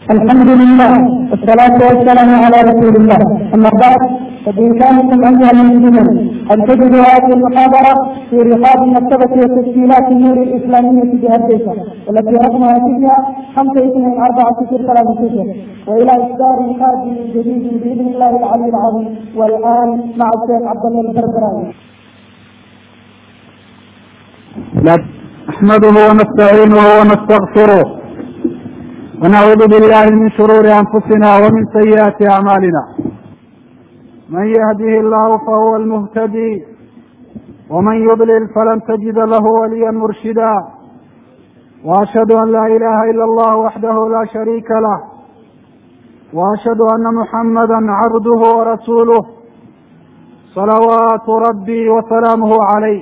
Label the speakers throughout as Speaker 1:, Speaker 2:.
Speaker 1: الحمد لله والصلاة والسلام على رسول الله أما بعد فبإمكانكم أيها المسلمون أن تجدوا هذه المحاضرة في رقاب مكتبة وتسجيلات النور الإسلامية بهديسة والتي رقمها فيها خمسة اثنين أربعة صفر ثلاثة صفر وإلى إصدار قادم جديد بإذن الله العلي العظيم والآن مع الشيخ عبد الله البربراوي.
Speaker 2: نحمده ونستعينه ونستغفره ونعوذ بالله من شرور انفسنا ومن سيئات اعمالنا من يهده الله فهو المهتدي ومن يضلل فلن تجد له وليا مرشدا واشهد ان لا اله الا الله وحده لا شريك له واشهد ان محمدا عبده ورسوله صلوات ربي وسلامه عليه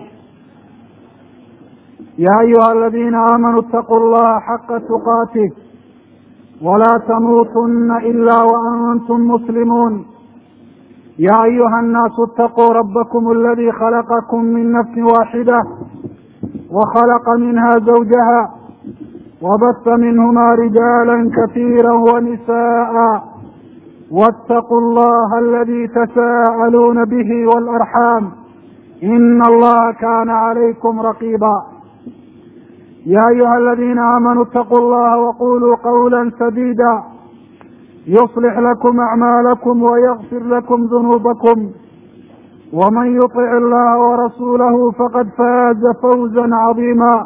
Speaker 2: يا ايها الذين امنوا اتقوا الله حق تقاته ولا تموتن الا وانتم مسلمون يا ايها الناس اتقوا ربكم الذي خلقكم من نفس واحده وخلق منها زوجها وبث منهما رجالا كثيرا ونساء واتقوا الله الذي تساءلون به والارحام ان الله كان عليكم رقيبا يا ايها الذين امنوا اتقوا الله وقولوا قولا سديدا يصلح لكم اعمالكم ويغفر لكم ذنوبكم ومن يطع الله ورسوله فقد فاز فوزا عظيما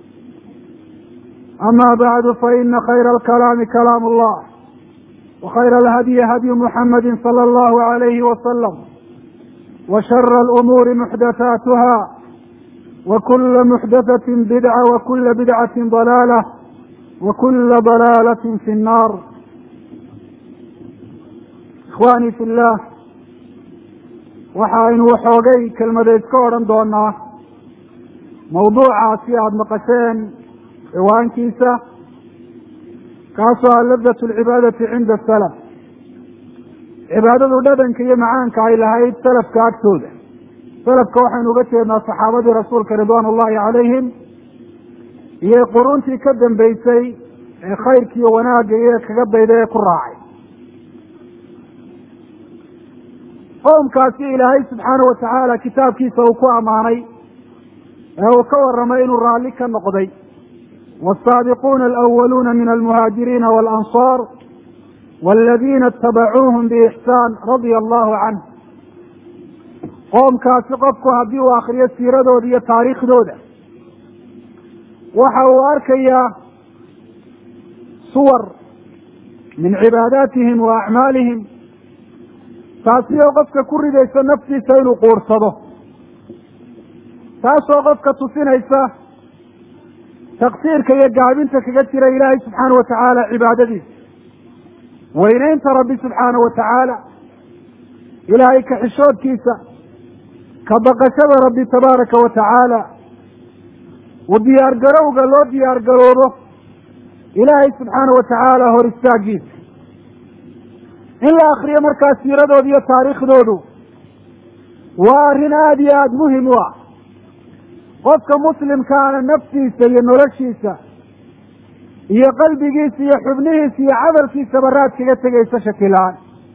Speaker 2: اما بعد فان خير الكلام كلام الله وخير الهدي هدي محمد صلى الله عليه وسلم وشر الامور محدثاتها وكل محدثة بدعة وكل بدعة ضلالة وكل ضلالة في النار إخواني في الله waxaynu waxoogay kelmadeed ka odhan doonaa mawduucaasi aada maqasheen ciwaankiisa kaasoo ah labdat lcibaadati cinda salaf cibaadadu dhadhanka iyo macaanka ay lahayd salafka agtooda salafka waxaynu uga jeednaa saxaabadii rasuulka ridwaan ullahi calayhim iyo quruntii ka dambeysay ee khayrkiiyo wanaagga iyo kaga dayda ee ku raacay qowmkaasi ilaahay subxaana watacaala kitaabkiisa uu ku ammaanay ee uu ka warramay inuu raalli ka noqday waasaabiquuna alawaluuna min almuhaajiriina waalansaar waladiina itabacuuhum biixsaan radia allahu canh qoomkaasi qofku haddii uu akriyo siiradooda iyo taariikhdooda waxa uu arkayaa suwar min cibaadaatihim wa acmaalihim taasi oo qofka ku ridaysa naftiisa inuu quursado taasoo qofka tusinaysa taqsiirka iyo gaabinta kaga jira ilaahay subxaana wa tacaala cibaadadiisa weyneynta rabbi subxaana wa tacaala ilaahay kaxishoodkiisa ka baqashada rabbi tabaaraka wa tacaala u diyaar garowga loo diyaar garoobo ilaahay subxaana wa tacaala hor istaagiisa in la akriyo markaa siiradooda iyo taariikhdoodu waa arrin aada iyo aada muhim u ah qofka muslimkaana naftiisa iyo noloshiisa iyo qalbigiisa iyo xubnihiisa iyo camalkiisaba raad kaga tegaysa shakilaan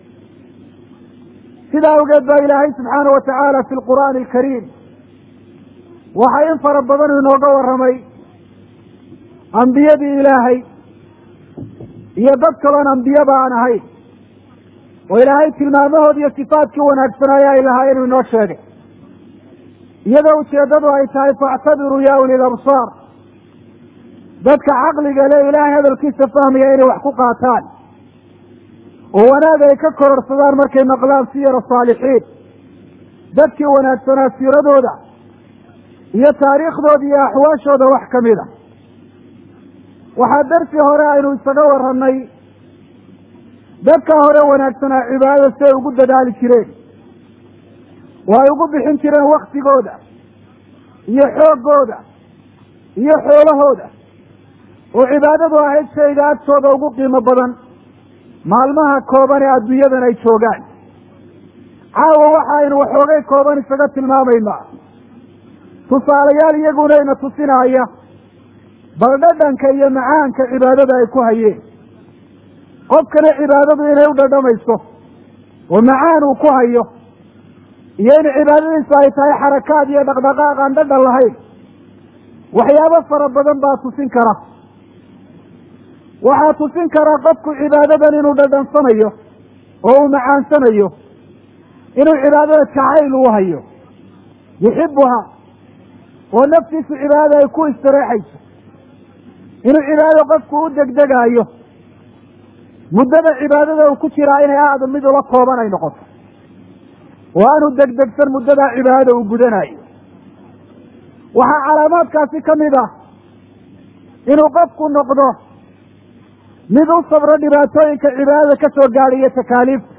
Speaker 2: sidaa awgeed baa ilaahay subxaana wa tacaala fi lqur'aani alkariim waxaa in fara badan inooga warramay ambiyadii ilaahay iyo dad kaloon ambiyaba aan ahayn oo ilaahay tilmaamahood iyo sifaadkii wanaagsanaaye ay lahaa inuu inoo sheegay iyadoo ujeeddadu ay tahay faactabiruu ya uli labsaar dadka caqliga le ilaahay hadalkiisa fahmaya inay wax ku qaataan oo wanaag ay ka kororsadaan markay maqlaan siyara saalixiin dadkii wanaagsanaa siiradooda iyo taariikhdooda iyo axwaashooda wax ka mid a waxaa darsi hore aynu isaga warranay dadka hore wanaagsanaa cibaadada si ay ugu dadaali jireen oo ay ugu bixin jireen waktigooda iyo xooggooda iyo xoolahooda oo cibaadadu ahayd shayga agtooda ugu qiimo badan maalmaha kooban ee adduunyadan ay joogaan caawa waxa aynu waxoogay kooban isaga tilmaamaynaa tusaalayaal iyagunayna tusinaya bal dhadhanka iyo macaanka cibaadada ay ku hayeen qofkana cibaadadu inay u dhadhamayso oo macaan uu ku hayo iyo in cibaadadiisu ay tahay xarakaad iyo dhaqdhaqaaq aan dhadhan lahayn waxyaabo fara badan baa tusin kara waxaa tusin karaa qofku cibaadadan inuu dhadhansanayo oo uu macaansanayo inuu cibaadada jacayl uu hayo yuxibuha oo naftiisu cibaadada ay ku istireexayso inuu cibaadada qofku u degdegaayo muddada cibaadada uu ku jiraa inay aada mid ula kooban ay noqoto oo aanu degdegsan muddadaa cibaadada uu gudanayo waxaa calaamaadkaasi ka mid ah inuu qofku noqdo mid u sabro dhibaatooyinka cibaadada ka soo gaadhiyo takaaliifta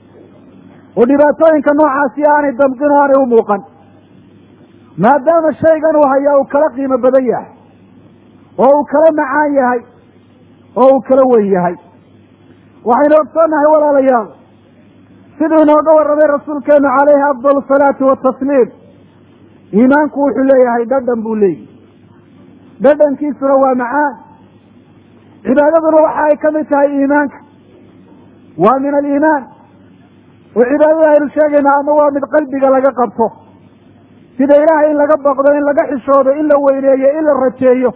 Speaker 2: oo dhibaatooyinka noocaasi aanay damqin oo aanay u muuqan maadaama shaygan uu hayaa uu kala qiimo badan yahay oo uu kala macaan yahay oo uu kala weyn yahay waxaynu ogsoonnahay walaalayaal siduu inooga warramay rasuulkeenu calayhi afdal asalaatu watasliim iimaanku wuxuu leeyahay dhadhan buu leeyahy dhadhankiisuna waa macaan cibaadaduna waxa ay ka mid tahay iimaanka waa min aliimaan oo cibaadada aynu sheegayna ama waa mid qalbiga laga qabto sida ilaahay in laga baqdo in laga xishoodo in la weyneeyo in la rajeeyo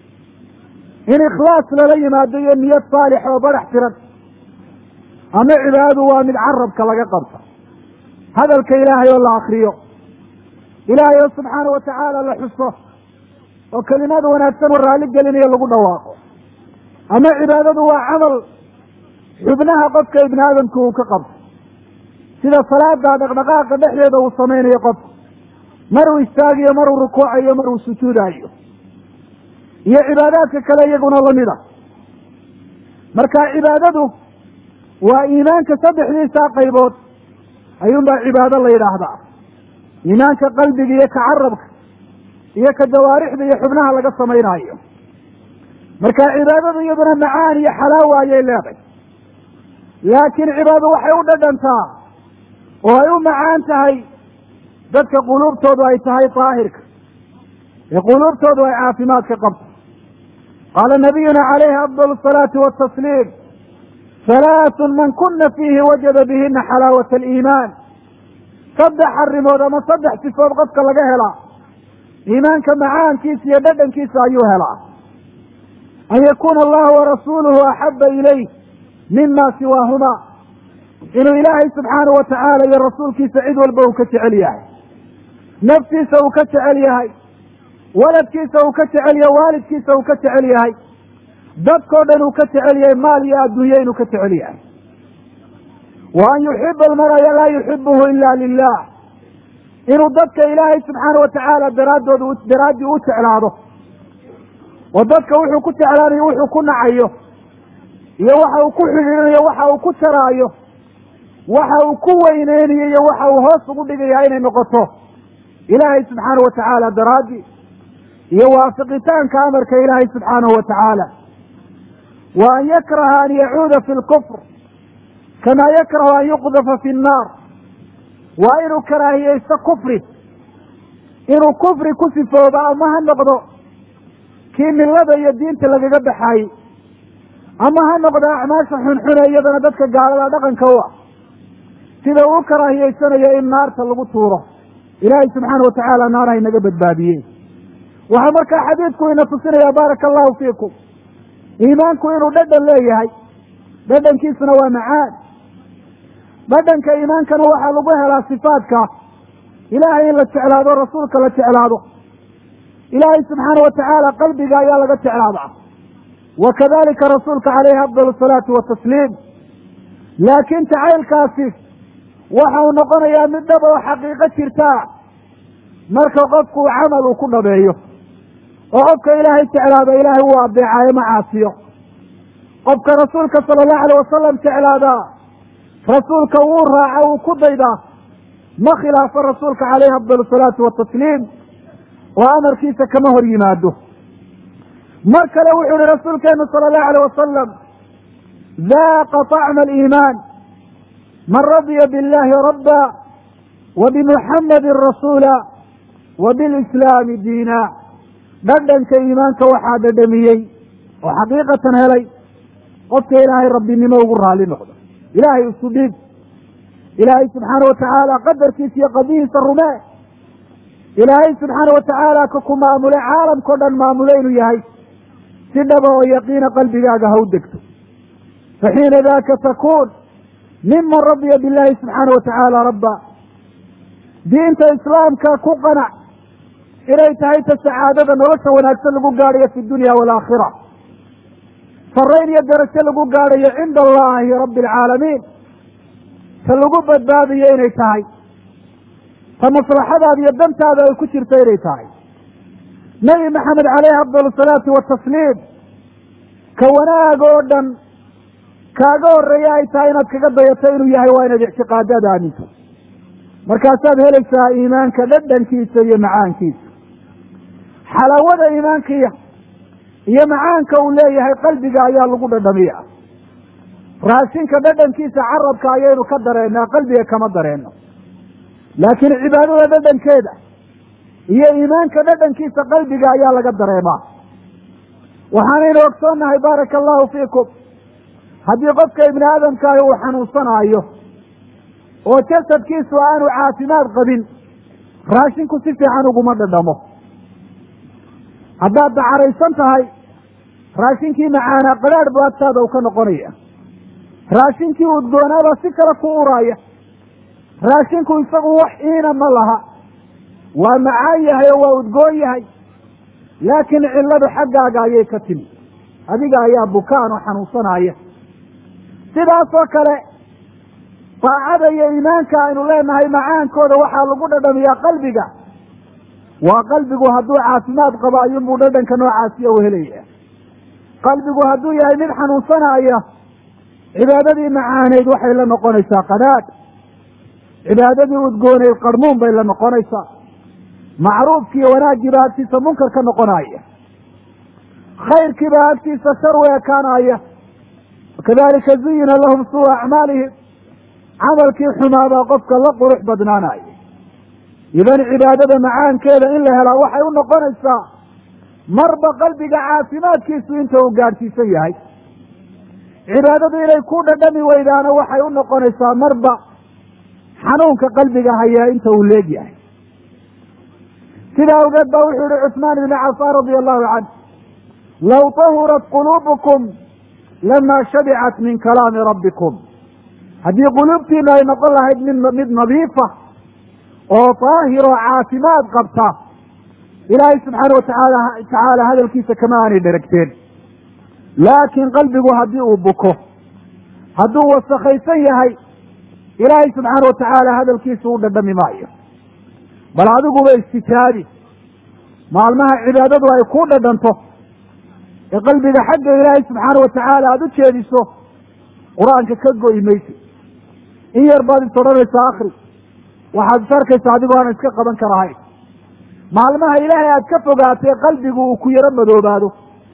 Speaker 2: in ikhlaas lala yimaado iyo niyad saalix oo badax tiran ama cibaadadu waa mid carabka laga qabto hadalka ilaahay oo la akriyo ilaahay oo subxaana watacaala la xuso oo kelimada wanaagsan oo raalli gelinayo lagu dhawaaqo ama cibaadadu waa camal xubnaha qofka ibni aadamku uu ka qabto sida salaada dhaqdhaqaaqa dhexdeeda uu samaynayo qofka maruu istaagiyo maruu rukuucayo maruu sujuudayo iyo cibaadaadka kale iyaguna lamid a marka cibaadadu waa iimaanka saddexdiisaa qaybood ayuunbaa cibaado la yidhaahdaa iimaanka qalbiga iyo ka carabka iyo ka jawaarixda iyo xubnaha laga samaynaayo marka cibaadadu iyaduna macaan iyo xalaawa ayay leedahay laakiin cibaado waxay u dhadhantaa oo ay u macaan tahay dadka quluubtoodu ay tahay daahirka ee quluubtoodu ay caafimaadka qabto qaala nabiyuna calayhi afdal asalaati watasliim halaathun man kuna fiihi wajada bihina xalaawata aliimaan saddex arrimood ama saddex sifood qofka laga helaa iimaanka macaankiisa iyo dhadhankiisa ayuu helaa an yakuuna allahu warasuuluhu axaba ilayh mima siwaahuma inuu ilaahay subxaanahu watacaala iyo rasuulkiisa cid walba uu ka jecel yahay naftiisa uu ka jecel yahay waladkiisa uu ka jecel yahay waalidkiisa uu ka jecel yahay dadkao dhan uu ka jecel yahay maal iyo adduunye inuu ka jecel yahay wa an yuxiba almaraya laa yuxibuhu ila lilah inuu dadka ilaahay subxaana watacaala daraaddood daraaddii u jeclaado oo dadka wuxuu ku jeclaanayo wuxuu ku nacayo iyo waxa uu ku xidhiidhinayo waxa uu ku jaraayo waxa uu ku weyneynayo iyo waxa uu hoos ugu dhigaya inay noqoto ilaahay subxaana watacaala daraaddi iyo waafiqitaanka amarka ilaahay subxaanahu watacaala wa an yakraha an yacuuda fi lkufr kamaa yakrahu an yuqdafa fi nnaar waa inuu karaahiyeysto kufri inuu kufri ku sifoobo ama ha noqdo kii millada iyo diinta lagaga baxaayey ama ha noqdo acmaasha xunxune iyadana dadka gaalada dhaqanka u ah sida uu karaahiyeysanayo in naarta lagu tuuro ilaahay subxaana watacaala naarha inaga badbaadiye waxaa markaa xadiidku ina tusinaya baaraka allahu fiikum iimaanku inuu dhadhan leeyahay dhadhankiisuna waa macaan dhadhanka iimaankana waxaa lagu helaa sifaadka ilaahay in la jeclaado rasuulka la jeclaado ilaahay subxaana watacaala qalbiga ayaa laga jeclaadaa wa kadalika rasuulka caleyhi afdal asalaatu watasliim laakiin jacaylkaasi waxa uu noqonayaa mid dhab oo xaqiiqo jirtaa marka qofku camal uu ku dhabeeyo oo qofka ilaahay jeclaado ilaahay uu adeecaayo ma caasiyo qofka rasuulka sala allahu alay wasalam jeclaadaa rasuulka wuu raaca uu ku daydaa ma khilaafo rasuulka caleyhi afdal asalaatu watasliim oo amarkiisa kama hor yimaado mar kale wuxuu ihi rasuulkeenu sala allahu alayh wasalam daaqa طacma aliimaan man radya biاllahi rabba wa bimuxamadin rasuula wa bilislaami diina dhadhanka iimaanka waxaa dhadhamiyey oo xaqiiqatan helay qofka ilaahay rabbinimo ugu raali noqdo ilaahay isu dhiib ilaahay subxaana watacaala qadarkiisa iyo qadihiisa rumee ilaahay subxaana watacaala ka ku maamule caalamkao dhan maamule inuu yahay si dhaba oo yaqiina qalbigaaga ha u degto fa xiina daka takuun miman radiya billahi subxaana watacaala rabba diinta islaamka ku qanac inay tahay ta sacaadada nolosha wanaagsan lagu gaadhayo fi dunya waalaakhira farayn iyo darajo lagu gaadhayo cinda allahi rabbi alcaalamiin ta lagu badbaadayo inay tahay ta maslaxadaada iyo dantaada ay ku jirto inay tahay nebi maxamed caleyhi afdal asalaatu watasliim ka wanaag oo dhan kaaga horeeya ay tahay inaad kaga dayato inuu yahay waa inaad ictiqaadaada aaminto markaasaad helaysaa iimaanka dhadhankiisa iyo macaankiisa xalaawada iimaankiya iyo macaanka uu leeyahay qalbiga ayaa lagu dhadhamiya raashinka dhadhankiisa carabka ayaynu ka dareennaa qalbiga kama dareenno laakiin cibaadada dhadhankeeda iyo iimaanka dhadhankiisa qalbiga ayaa laga dareemaa waxaanaynu ogsoonnahay baaraka allahu fiikum haddii qofka ibni aadamkaahi uu xanuunsanaayo oo jasadkiisu aanu caafimaad qabin raashinku si fiican uguma dhadhamo haddaad dacaraysan tahay raashinkii macaanaa qadhaadh bu agtaada u ka noqonaya raashinkii udgoonaabaa si kale ku uraaya raashinku isagu wax iina ma laha waa macaan yahay oo waa udgoon yahay laakiin cilladu xaggaaga ayay ka timi adiga ayaa bukaan oo xanuunsanaya sidaasoo kale daacada iyo iimaanka aynu leenahay macaankooda waxaa lagu dhadhamiyaa qalbiga waa qalbigu hadduu caafimaad qabo ayuunbuu dhadhanka noocaasiya u helaya qalbigu hadduu yahay mid xanuunsanaya cibaadadii macaaneyd waxay la noqonaysaa qanaadh cibaadadii udgooneyd qarmuun bay la noqonaysaa macruufkiiyo wanaaggiibaa agtiisa munkar ka noqonaya khayrkiibaa agtiisa shar u ekaanaya wakadalika zuyina lahum suu acmaalihim camalkii xumaabaa qofka la qurux badnaanaya idan cibaadada macaankeeda in la helaa waxay u noqonaysaa marba qalbiga caafimaadkiisu inta uu gaadhsiisan yahay cibaadadu inay ku dhadhami weydaana waxay u noqonaysaa marba xanuunka qalbiga hayaa inta uu leeg yahay sidaa awgeed ba wuxuu yihi cusmaan ibni cafaan radia allahu canh low tahurat quluubukum lama shabicat min kalaami rabbikum haddii quluubtiinu ay noqon lahayd mid mid nadiifa oo daahir oo caafimaad qabta ilaahay subxaana watacaala tacaala hadalkiisa kama aanay dheragteen laakiin qalbigu haddii uu buko hadduu wasakhaysan yahay ilaahay subxaana watacaala hadalkiisa u dhadhami maayo bal adiguba istijaabi maalmaha cibaadadu ay ku dhadhanto ee qalbiga xagga ilaahay subxaana watacaala aada u jeediso qur-aanka ka go'i maysid in yar baad is odhanaysaa akri waxaad is arkaysaa adigoo aan iska qaban karahayn maalmaha ilaahay aad ka fogaatay qalbigu uu ku yaro madoobaado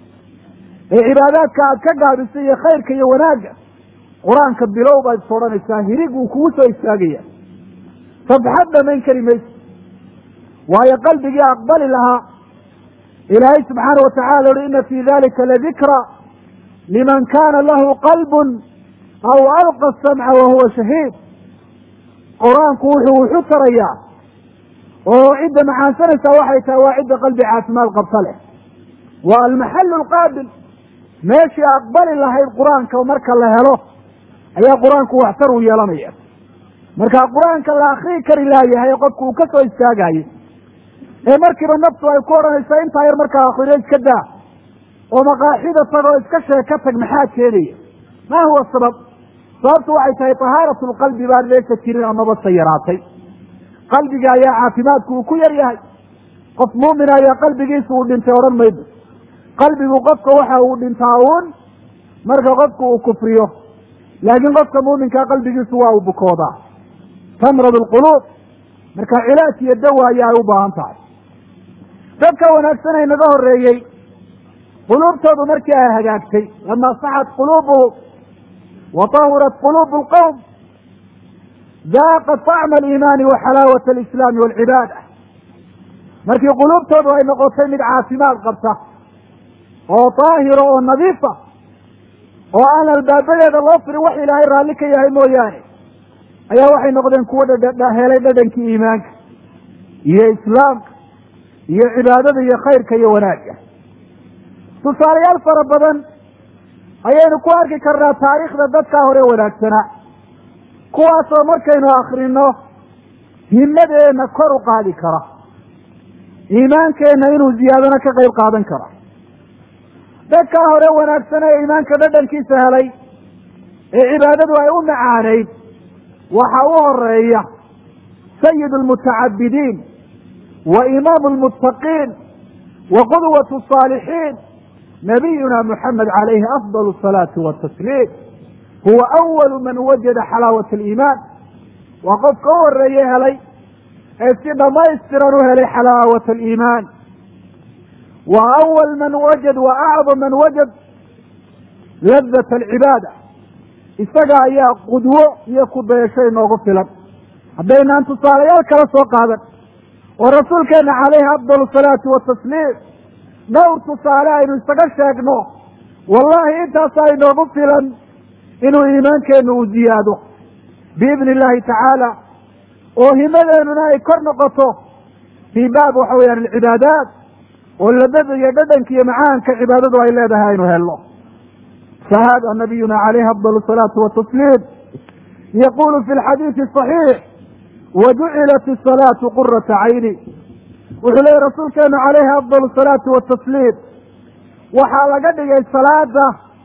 Speaker 2: ee cibaadaadka aad ka gaabisay iyo khayrka iyo wanaagga qur-aanka bilow baad is odhanaysaa hirig uu kugu soo istaagaya safxad dhamayn kari maysid waayo qalbigii aqbali lahaa ilaahay subxaana watacaala uhi ina fii dalika ladikra liman kana lahu qalbun aw alqa samca wahuwa shahiid qur-aanku wuxuu wuxu tarayaa oo cidda macaansanaysaa waxay tahay waa cidda qalbi caafimaad qabta leh waa almaxalu alqaabil meeshii aqbali lahayd qur-aanka marka la helo ayaa qur-aanku waxtar u yeelanaya marka qur-aanka la akrii kari laayahay qofku uu ka soo istaagayo ee markiiba naftu ay ku odhanaysaa intaa yar markaa akhriyo iska daa oo maqaaxida tag oo iska sheeg ka tag maxaa keenaya ma huwa sabab sababtu waxay tahay tahaaratu lqalbi baan meesha jirin amaba se yaraatay qalbiga ayaa caafimaadku uu ku yar yahay qof muumin ayaa qalbigiisa uu dhintay odhan maydo qalbigu qofka waxa uu dhintaa uun marka qofku uu kufriyo laakiin qofka muuminkaa qalbigiisu waa uu bukoodaa tamrad alquluub marka cilaaj iyo dawa ayaa ay u baahan tahay dadka wanaagsan ay naga horeeyey quluubtoodu markii ay hagaagtay lama saxat quluubuhum wa tahurat quluubu lqowm daaqat طacma aliimaani wa xalaawat alislaami walcibaada markii quluubtoodu ay noqotay mid caafimaad qabta oo daahira oo nadiifa oo aan albaabadeeda loo firin wax ilaahay raalli ka yahay mooyaane ayaa waxay noqdeen kuwo dhadha helay dhadhankii iimaanka iyo islaamka iyo cibaadada iyo khayrka iyo wanaagga tusaalayaal fara badan ayaynu ku arki karnaa taariikhda dadkaa hore wanaagsanaa kuwaasoo markaynu akrino himadeenna kor u qaadi kara iimaankeenna inuu ziyaadana ka qayb qaadan kara dadkaa hore wanaagsan ee iimaanka dhadhankiisa helay ee cibaadadu ay u macaanayd waxa u horeeya sayid almutacabidiin wa imaamu almuttaqiin wa qudwatu saalixiin nabiyuna muxamed calayhi afdal asalaati watasliim huwa awalu man wajada xalaawat aliimaan waa qofka u horeeye helay ee si dhamaystiran u helay xalaawat aliimaan wa awal man wajad wa acdam man wajad ladat alcibaada isaga ayaa qudwo iyo kudayasho inoogu filan haddaynaan tusaalayaal kala soo qaadan oo rasuulkeena calayhi afdal asalaati watasliim dhowr tusaale aynu isaga sheegno wallahi intaasaa inoogu filan inuu iimaankeenu uu ziyaado biidni illahi tacaala oo himadeenuna ay kor noqoto fii baab waxa weeyaan alcibaadaat oo ladada iyo dhadhanka iyo macaanka cibaadadu ay leedahay aynu helno fahada nabiyuna calayhi afdal asalaatu watasliim yaqulu fi lxadiidi صaxiix wajucilat isalaatu qurata cayni wuxuu leeyahy rasuulkeenu calayhi afdal asalaatu watasliim waxaa laga dhigay salaada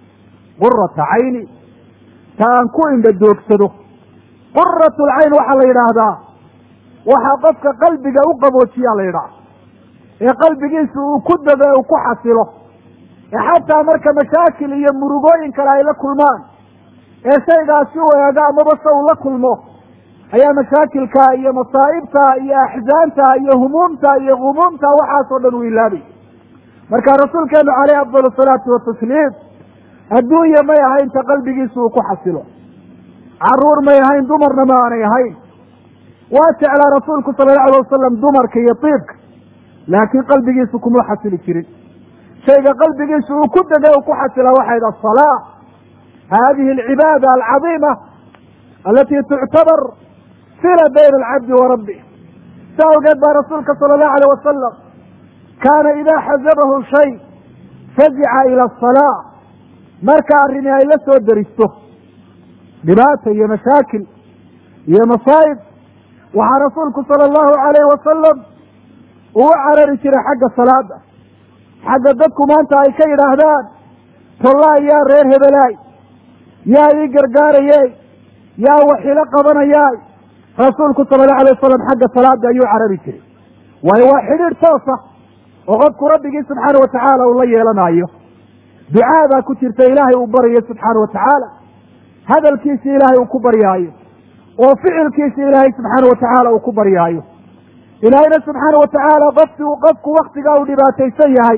Speaker 2: qurata cayni ta aan ku indha doogsado qurat lcayn waxaa la yidhaahdaa waxaa qofka qalbiga u qaboojiyaa la yidhaha ee qalbigiisa uu ku dado uu ku xasilo ee xataa marka mashaakil iyo murugooyin kale ay la kulmaan ee shaygaasi u eego amaba se uu la kulmo ayaa mashaakilka iyo masaa'ibta iyo axzaanta iyo humuumta iyo humuumta waxaasoo dhan uu ilaabay marka rasuulkeenu caleyhi afdal asalaatu watasliim adduunya may ahayn ta qalbigiisa uu ku xasilo caruur may ahayn dumarna ma aanay ahayn waa jeclaa rasuulku sala allau alay wasalam dumarka iyo tiibka laakiin qalbigiisu kuma xasili jirin shayga qalbigiisu uu ku dega uu ku xasila waxayd asalaa hadihi alcibaada alcadiima alati tuctabar sila bayna alcabdi wa rabbi sa awgeed baa rasuulka sala allahu alayh wasalam kaana idaa xasabahu shay fazica ila asalaa marka arrini ay la soo deristo dhibaata iyo mashaakil iyo masaa'ib waxaa rasuulku sala allahu alayhi wasalam uu u carari jiray xagga salaada xagga dadku maanta ay ka yidhaahdaan tollaay yaa reer hebelaay yaa ii gargaarayey yaa waxilo qabanayaay rasuulku sala allahu alay wasalam xagga salaada ayuu carari jiray waayo waa xidhiidh toosa oo qofku rabbigii subxaana watacaala uu la yeelanayo ducaa baa ku jirta ilaahay uu baryayo subxaana watacaala hadalkiisi ilaahay uu ku baryaayo oo ficilkiisi ilaahay subxaana watacaala uu ku baryaayo ilaahayna subxaana watacaala qofki qofku waktigaa uu dhibaataysan yahay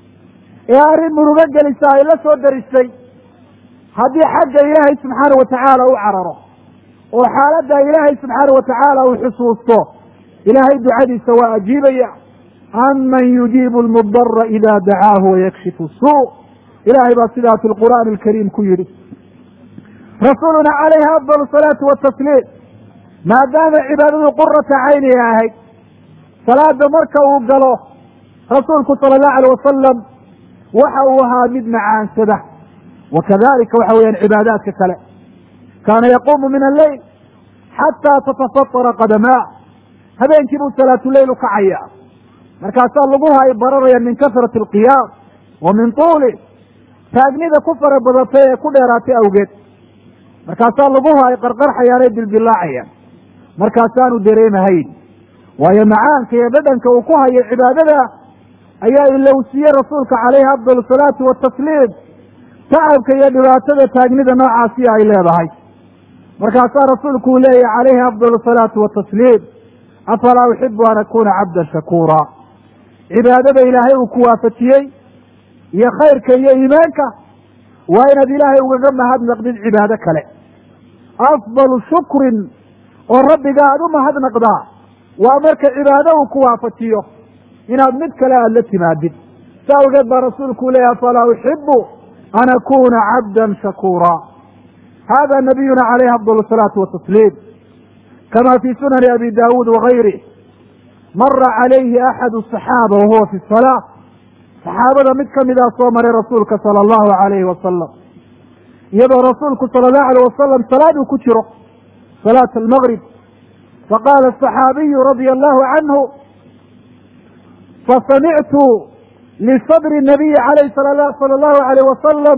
Speaker 2: ee arrin murugo gelisa ay la soo daristay haddii xagga ilaahay subxaana watacaala u cararo oo xaaladda ilaahay subxaana watacaala uu xusuusto ilaahay ducadiisa waa ajiibaya aman yujiibu lmudara ida dacaahu wayakshifu suu ilahay baa sidaa fi lqur'aani alkariim ku yidhi rasuuluna calayhi afdal salaatu watasliim maadaama cibaadadu qurata cayni ahayd salaada marka uu galo rasuulku sala allahu alay wasalam waxa uu ahaa mid macaansada wa kadalika waxa weeyaan cibaadaadka kale kaana yaquumu min alleyl xataa tatafatara qadamaa habeenkii buu salaatuleyl u kacaya markaasaa laguha ay bararaya min kasrati alqiyaam wa min tuuli taagnida ku fara badatay ee ku dheeraatay awgeed markaasaa laguha ay qarqarxayaan ee dildilaacayaan markaasaanu dareemahayn waayo macaanka iyo dhadhanka uu ku hayo cibaadada ayaa ilowsiye rasuulka calayhi afdal salaatu watasliim tacabka iyo dhibaatada taagnida noocaasi ay leedahay markaasaa rasuulku uu leeyahy calayhi afdal salaatu watasliim afalaa uxibu an akuna cabdan shakuura cibaadada ilaahay uu ku waafajiyey iyo khayrka iyo iimaanka waa inaad ilaahay ugaga mahadnaqdid cibaado kale afdalu shukrin oo rabbiga aada u mahadnaqdaa waa marka cibaado uu ku waafajiyo inaad mid kale aada la timaadid sa awgeed baa rasuulku leeyahy afalaa uxibu an akuna cabda shakura hada nabiyuna calayhi afdal الsalaatu watasliim kama fi sunani abi dawuud wagayrih mara calayhi axadu الصaxaaba wahuwa fi الsalaa saxaabada mid kamidaa soo maray rasuulka sala allahu alayhi wasalam iyadoo rasuulku sala allahu alayh wasalam salaad uu ku jiro salaat almgrib faqaala asaxaabiyu radia allahu canhu fasamictu lisadri nabiyi alayh sala allahu alayh wasalam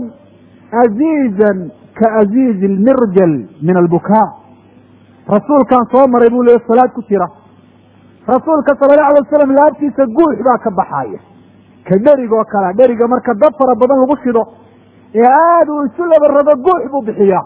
Speaker 2: aziizan kaaziizi almirjal min albukaa rasuulkaan soo maray buu leey salaad ku jira rasuulka sala allahu alay wasalam laabtiisa guux baa ka baxaaya ka dherigoo kala dheriga marka dad fara badan lagu shido ee aada uu isu laba rabo guux buu bixiyaa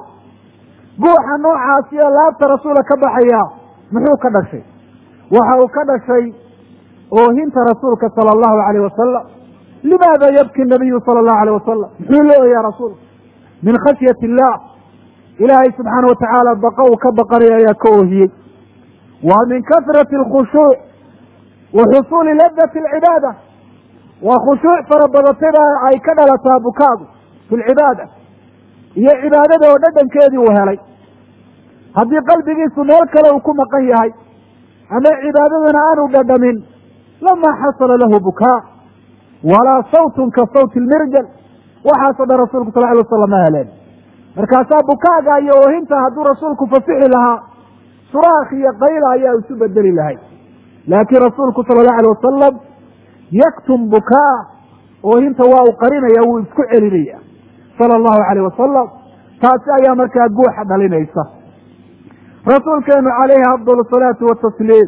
Speaker 2: guuxa noocaasi ee laabta rasuula ka baxaya muxuu ka dhashay waxa uu ka dhashay oohinta rasuulka sala allahu alayh wasalam limaada yabki nabiyu sala allahu alayh wasalam muxuu leeyaha rasuulka min khashyati illah ilaahay subxaana watacaala baqa uu ka baqanaya ayaa ka oohiyey wa min kasrati alkhushuuc wa xusuuli ladati alcibaada waa khushuuc fara badatayba ay ka dhalataa bukaagu fi lcibaada iyo cibaadada oo dhadhankeedii uu helay haddii qalbigiisu meel kale uu ku maqan yahay ama cibaadadana aanu dhadhamin lamaa xasala lahu bukaa walaa sawtun ka sawti lmirjal waxaasoo dhan rasuulku sal ly wasalam ma heleen markaasaa bukaaga iyo oohinta hadduu rasuulku fasixi lahaa suraakh iyo qayla ayaa isu bedeli lahay laakiin rasuulku sala allahu alay wasalam yaktum bukaa oohinta waa uu qarinaya wuu isku celinaya sala allahu alayh wasalam taasi ayaa markaa guuxa dhalinaysa rasuulkeenu calayhi afdal asalaatu watasliim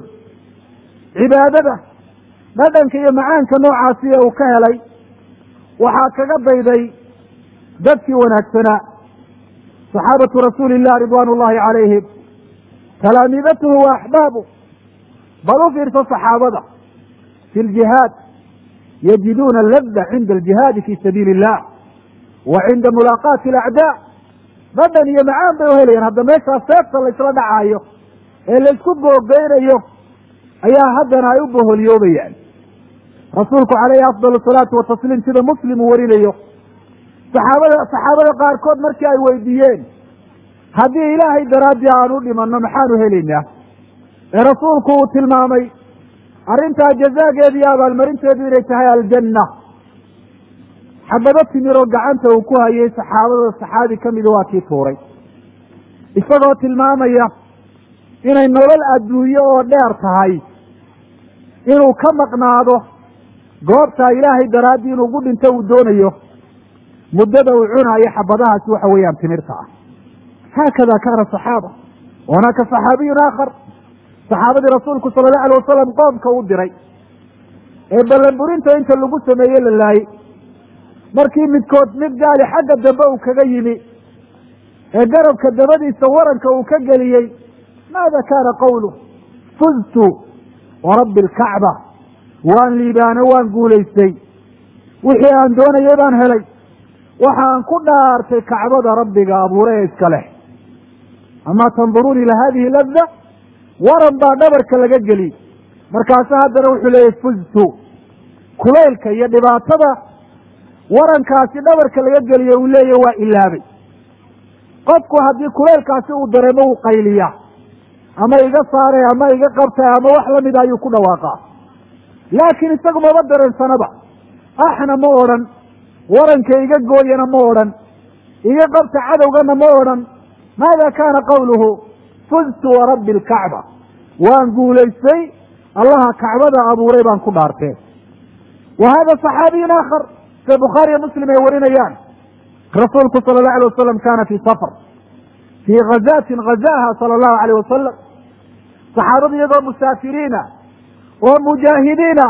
Speaker 2: cibaadada dhadhanka iyo macaanka noocaasi ee uu ka helay waxaa kaga dayday dadkii wanaagsanaa saxaabatu rasuuli illah ridwaan ullahi calayhim talaamiidatuhu wa axbaabu bal u fiirso saxaabada fi ljihaad yajiduuna ladda cinda aljihaadi fi sabiili illah wa cinda mulaaqaati alacdaa dhadhan iyo macaan bay uhelayaan hadda meeshaas seefta laysla dhacaayo ee laysku googeynayo ayaa haddana ay u boholyoobayaan rasuulku calayhi afdal asalaatu watasliim sida muslim uu warinayo saxaabada saxaabada qaarkood markii ay weydiiyeen haddii ilaahay daraaddii aan u dhimanno maxaanu helaynaa ee rasuulku uu tilmaamay arrintaa jazaageedu iyo abaalmarinteedu inay tahay aljanna xabado timiroo gacanta uu ku hayay saxaabada saxaabi ka mida waa kii tuuray isagoo tilmaamaya inay nolol adduunye oo dheer tahay inuu ka maqnaado goobtaa ilaahay daraaddii inuu gu dhinto uu doonayo muddada uu cunaayo xabadahaasi waxa weeyaan timirta ah haakada kaana saxaaba wanaaka saxaabiyun aakhar saxaabadii rasuulku sala allahu alay wasalam qoomka u diray ee ballanburinta inta lagu sameeye la laayey markii midkood mid gaali xagga dambe uu kaga yimi ee garabka dabadiisa waranka uu ka geliyey maada kaana qawlu fuztu warabbi alkacba waan liibaano waan guulaystay wixii aan doonayay baan helay waxaan ku dhaartay kacbada rabbiga abuure ee iska leh amaa tanduruun ila hadihi ladda waran baa dhabarka laga geliyey markaasu haddana wuxuu leeyahy fuztu kulaylka iyo dhibaatada warankaasi dhabarka laga geliyo uu leeyahy waa ilaabay qofku haddii kulaylkaasi uu dareemo uu qayliyaa ama iga saare ama iga qabta ama wax lamida ayuu ku dhawaaqaa laakiin isagu maba dareensanaba axna ma odhan waranka iga gooyana ma odhan iga qabta cadowgana ma odhan maada kaana qawluhu fuztu warabbi alkacba waan guulaystay allaha kacbada abuuray baan ku dhaartee wa hada saxaabiyun aakhar sida bukhaariyo muslim ay warinayaan rasuulku sala allahu alay wasalam kana fii safar fii ghazatin ghazaha sala allahu alayh wasalam saxaabadu iyagoo musaafiriina oo mujaahidiina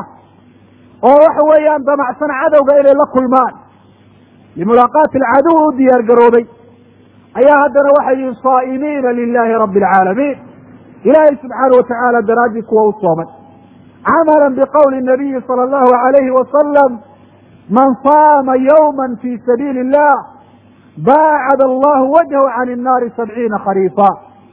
Speaker 2: oo waxa weeyaan damacsan cadowga inay la kulmaan limulaaqaati alcaduw u diyaar garoobay ayaa haddana waxay yihiin saa'imiina lilahi rabbi alcaalamiin ilaahay subxaana watacaala daraaddii kuwa u soomay camala biqowli nabiyi sala allahu alayhi wasalam man saama yowma fi sabiili illah baacad allahu wajhahu can innaari sabciina khariifa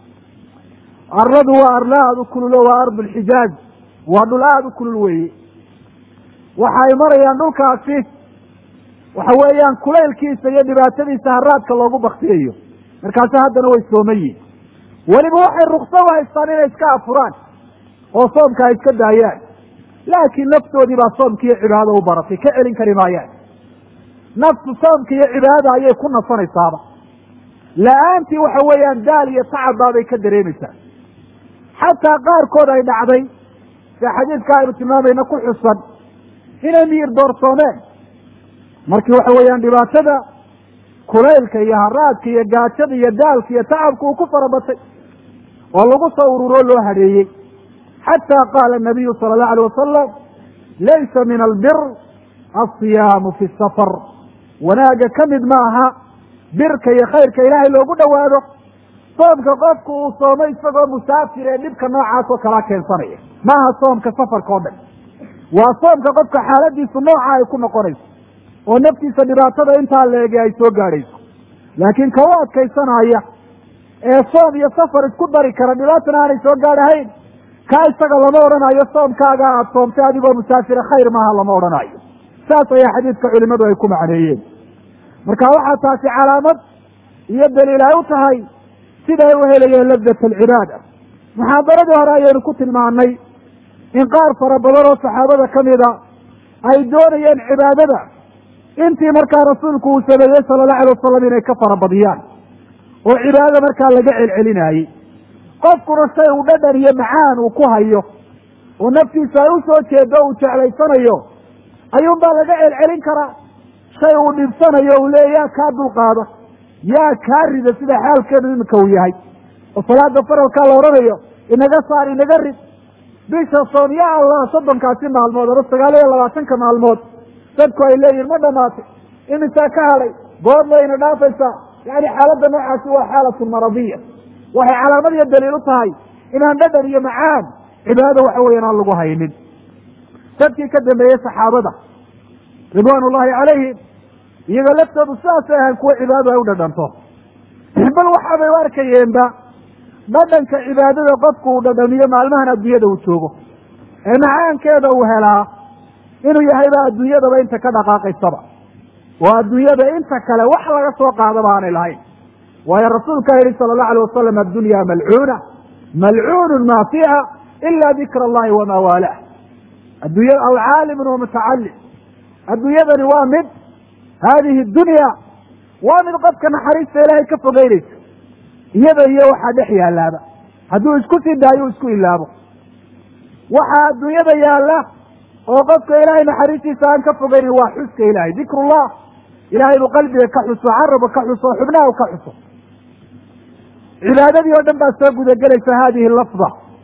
Speaker 2: arladu waa arla aada u kululo waa ardu lxijaaj waa dhul aada u kulul weeye waxay marayaan dhulkaasi waxa weeyaan kulaylkiisa iyo dhibaatadiisa haraadka loogu baktiyayo markaasi haddana way sooman yihin weliba waxay ruksad u haystaan inay iska afuraan oo soomka ay iska daayaan laakiin naftoodii baa soomka iyo cibaadada u baratay ka celin kari maayaan naftu soomka iyo cibaadada ayay ku nasanaysaaba la-aantii waxa weeyaan daal iyo tacab baabay ka dareemaysaa xataa qaarkood ay dhacday sida xadiidka aynu tilmaamayna ku xusan inay miyir doorsoomeen markii waxa weeyaan dhibaatada kulaylka iyo haraadka iyo gaajada iyo daalka iyo tacabka uu ku farabatay oo lagu soo ururoo loo hadheeyey xataa qaala nabiyu sala allahu alay wasalam laysa min albir alsiyaamu fi safar wanaagga ka mid ma aha birka iyo khayrka ilaahay loogu dhowaado soomka qofku uu soomo isagoo musaafir ee dhibka noocaas oo kalaa keensanaya maaha soomka safarka oo dhan waa soomka qofka xaaladiisu nooca ay ku noqonayso oo naftiisa dhibaatada intaa leege ay soo gaadhayso laakiin ka u adkaysanaya ee soom iyo safar isku dari kara dhibaatana aanay soo gaadhahayn kaa isaga lama odhanayo soomkaaga aada soomtay adigoo musaafira khayr maaha lama odhanayo saas ayaa xadiidka culimadu ay ku macneeyeen marka waxaa taasi calaamad iyo daliil ay u tahay siday u helayeen ladat alcibaada muxaadaradii hore ayaynu ku tilmaanay in qaar fara badan oo saxaabada ka mida ay doonayeen cibaadada intii markaa rasuulku uu sameeyey sala allahu alay wasalam inay ka farabadiyaan oo cibaadada markaa laga celcelinaayey qofkuna shay uu dhadhan iyo macaan uu ku hayo oo naftiisa ay u soo jeedo uu jeclaysanayo ayuunbaa laga celcelin karaa shay uu dhibsanayo uu leeya yaa kaa dulqaada yaa kaa rida sida xaalkeenu iminka uu yahay oo salaada faralkaa la odhanayo inaga saar inaga rid bisha soon ya allah soddonkaasi maalmood ama sagaal iyo labaatanka maalmood dadku ay leeyihin ma dhamaatay imisaa ka hadhay goorma ina dhaafaysaa yani xaaladda noocaasi waa xaalatun maradiya waxay calaamad iyo daliil u tahay inaan dhadhan iyo macaan cibaadada waxa weyan aan lagu haynin dadkii ka dambeeyey saxaabada ridwaan ullahi calayhim iyaga laftoodu sidaasay ahayn kuwa cibaadadu ay u dhadhanto bal waxaabay u arkayeenba dhadhanka cibaadada qofku uu dhadhamiyo maalmahan adduunyada uu joogo ee macaankeeda uu helaa inuu yahayba adduunyadaba inta ka dhaqaaqaysaba oo adduunyada inta kale wax laga soo qaadaba aanay lahayn waayo rasuulkaa yihi sala allahu alay wasalam addunya malcuuna malcuunun maa fiiha ila dikra allahi wamaa waalah addunya aw caalimun wa mutacalim adduunyadani waa mid haadihi dunya waa mid qofka naxariista ilaahay ka fogeynaysa iyada iyo waxaa dhex yaalaaba hadduu isku sii daayo isku ilaabo waxaa adduunyada yaalla oo qofka ilaahay naxariistiisa aan ka fogeynin waa xuska ilahay dikrullah ilahay buu qalbiga ka xuso caraba ka xuso xubnaha ka xuso cibaadadii oo dhan baa soo gudagelaysa hadihi lafda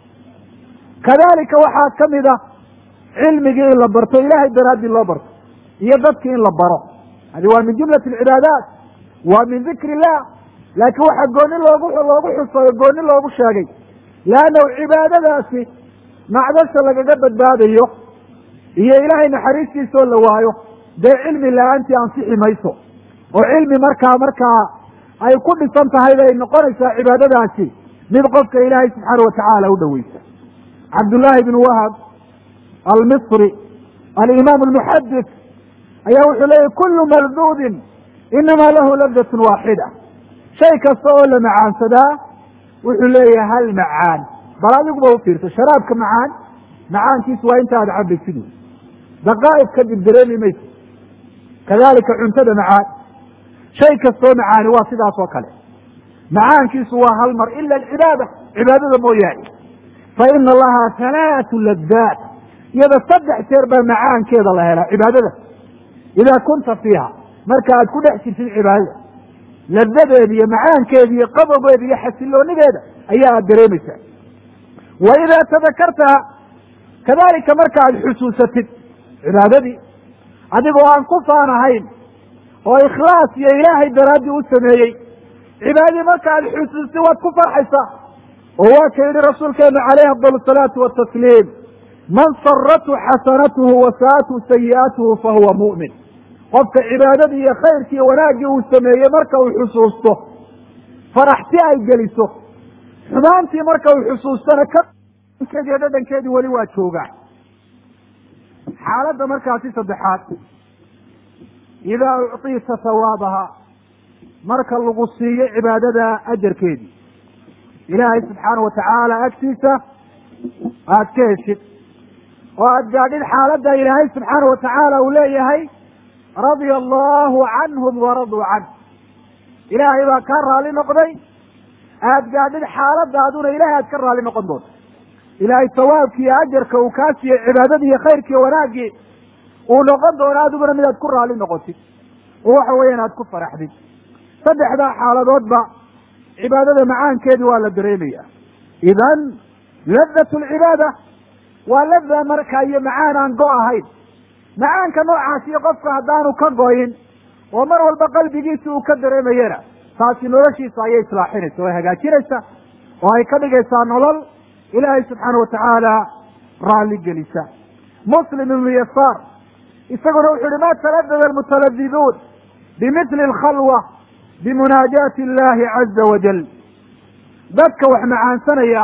Speaker 2: kadalika waxaa kamid a cilmigii in la barto ilahay daraaddii loo barto iyo dadki in la baro hadi waa min jumlati alcibaadaat waa min dikri illah laakiin waxaa gooni loogu loogu xusayo gooni loogu sheegay leannahu cibaadadaasi macdasha lagaga badbaadayo iyo ilaahay naxariistiisa oo la waayo dee cilmi la-aantii ansixi mayso oo cilmi markaa markaa ay ku dhisan tahay bay noqonaysaa cibaadadaasi mid qofka ilaahay subxaana watacaala u dhoweysa cabdullaahi bnu wahab almisri alimaam almuxadis ayaa wuxuu leeyahy kullu malduudin inamaa lahu labdatun waaxida shay kasta oo la macaansadaa wuxuu leeyahay hal macaan bal adiguba ufiirso sharaabka macaan macaankiisu waa inta aad cabaysid daqaa'id kadib dareemi mayso kadalika cuntada macaan shay kastoo macaani waa sidaas oo kale macaankiisu waa hal mar ila alcibaada cibaadada mooyaane fa ina lahaa halaatu ladaat iyada saddex jeer baa macaankeeda la helaa cibaadada idaa kunta fiiha marka aad ku dhex jirtid cibaadada ladadeeda iyo macaankeeda iyo qabogeeda iyo xasiloonideeda ayaa aad dareemaysaa wa idaa tadakartaha kadalika marka aad xusuusatid cibaadadii adigoo aan ku faanahayn oo ikhlaas iyo ilaahay daraaddii u sameeyey cibaadadii marka aad xusuustid waad ku farxaysaa oo waa ka yidhi rasuulkeenu calayhi afdal asalaatu watasliim man sarathu xasanatuhu wa saatu sayi'atuhu fahuwa mu'min qofka cibaadadii iyo khayrkii wanaaggii uu sameeyey marka uu xusuusto faraxti ay geliso xumaantii marka uu xusuustana kakeediyo dhadhankeedii weli waa joogaa xaaladda markaasi saddexaad idaa ucطiita hawaabaha marka lagu siiyo cibaadada ajarkeedii ilaahay subxaana wa tacaala agtiisa aada ka heshid oo aada gaadhid xaaladda ilaahay subxaana wa tacaala uu leeyahay radia allahu canhum waraduu canh ilaahay baa kaa raali noqday aada gaadhid xaaladaaduna ilahay aad ka raali noqon doonto ilaahay sawaabki iyo ajarka uu kaa siiyey cibaadadii iyo khayrkii iyo wanaaggii uu noqon doono adiguna mid aad ku raali noqotid oo waxa weeyaan aad ku faraxdid saddexdaa xaaladoodba cibaadada macaankeedii waa la dareemaya idan ladat lcibaada waa lada marka iyo macaan aan go ahayn macaanka noocaasiyo qofka haddaanu ka goyin oo mar walba qalbigiisa uu ka dareemayana taasi noloshiisa ayay islaaxinaysa oo hagaajinaysa oo ay ka dhigaysaa nolol ilaahay subxaana watacaala raalli gelisa muslim ibnu yasaar isaguna wuxu uhi ma taladada almutaladiduun bimithli alkhalwa bimunaajaati illahi caza wajal dadka wax macaansanaya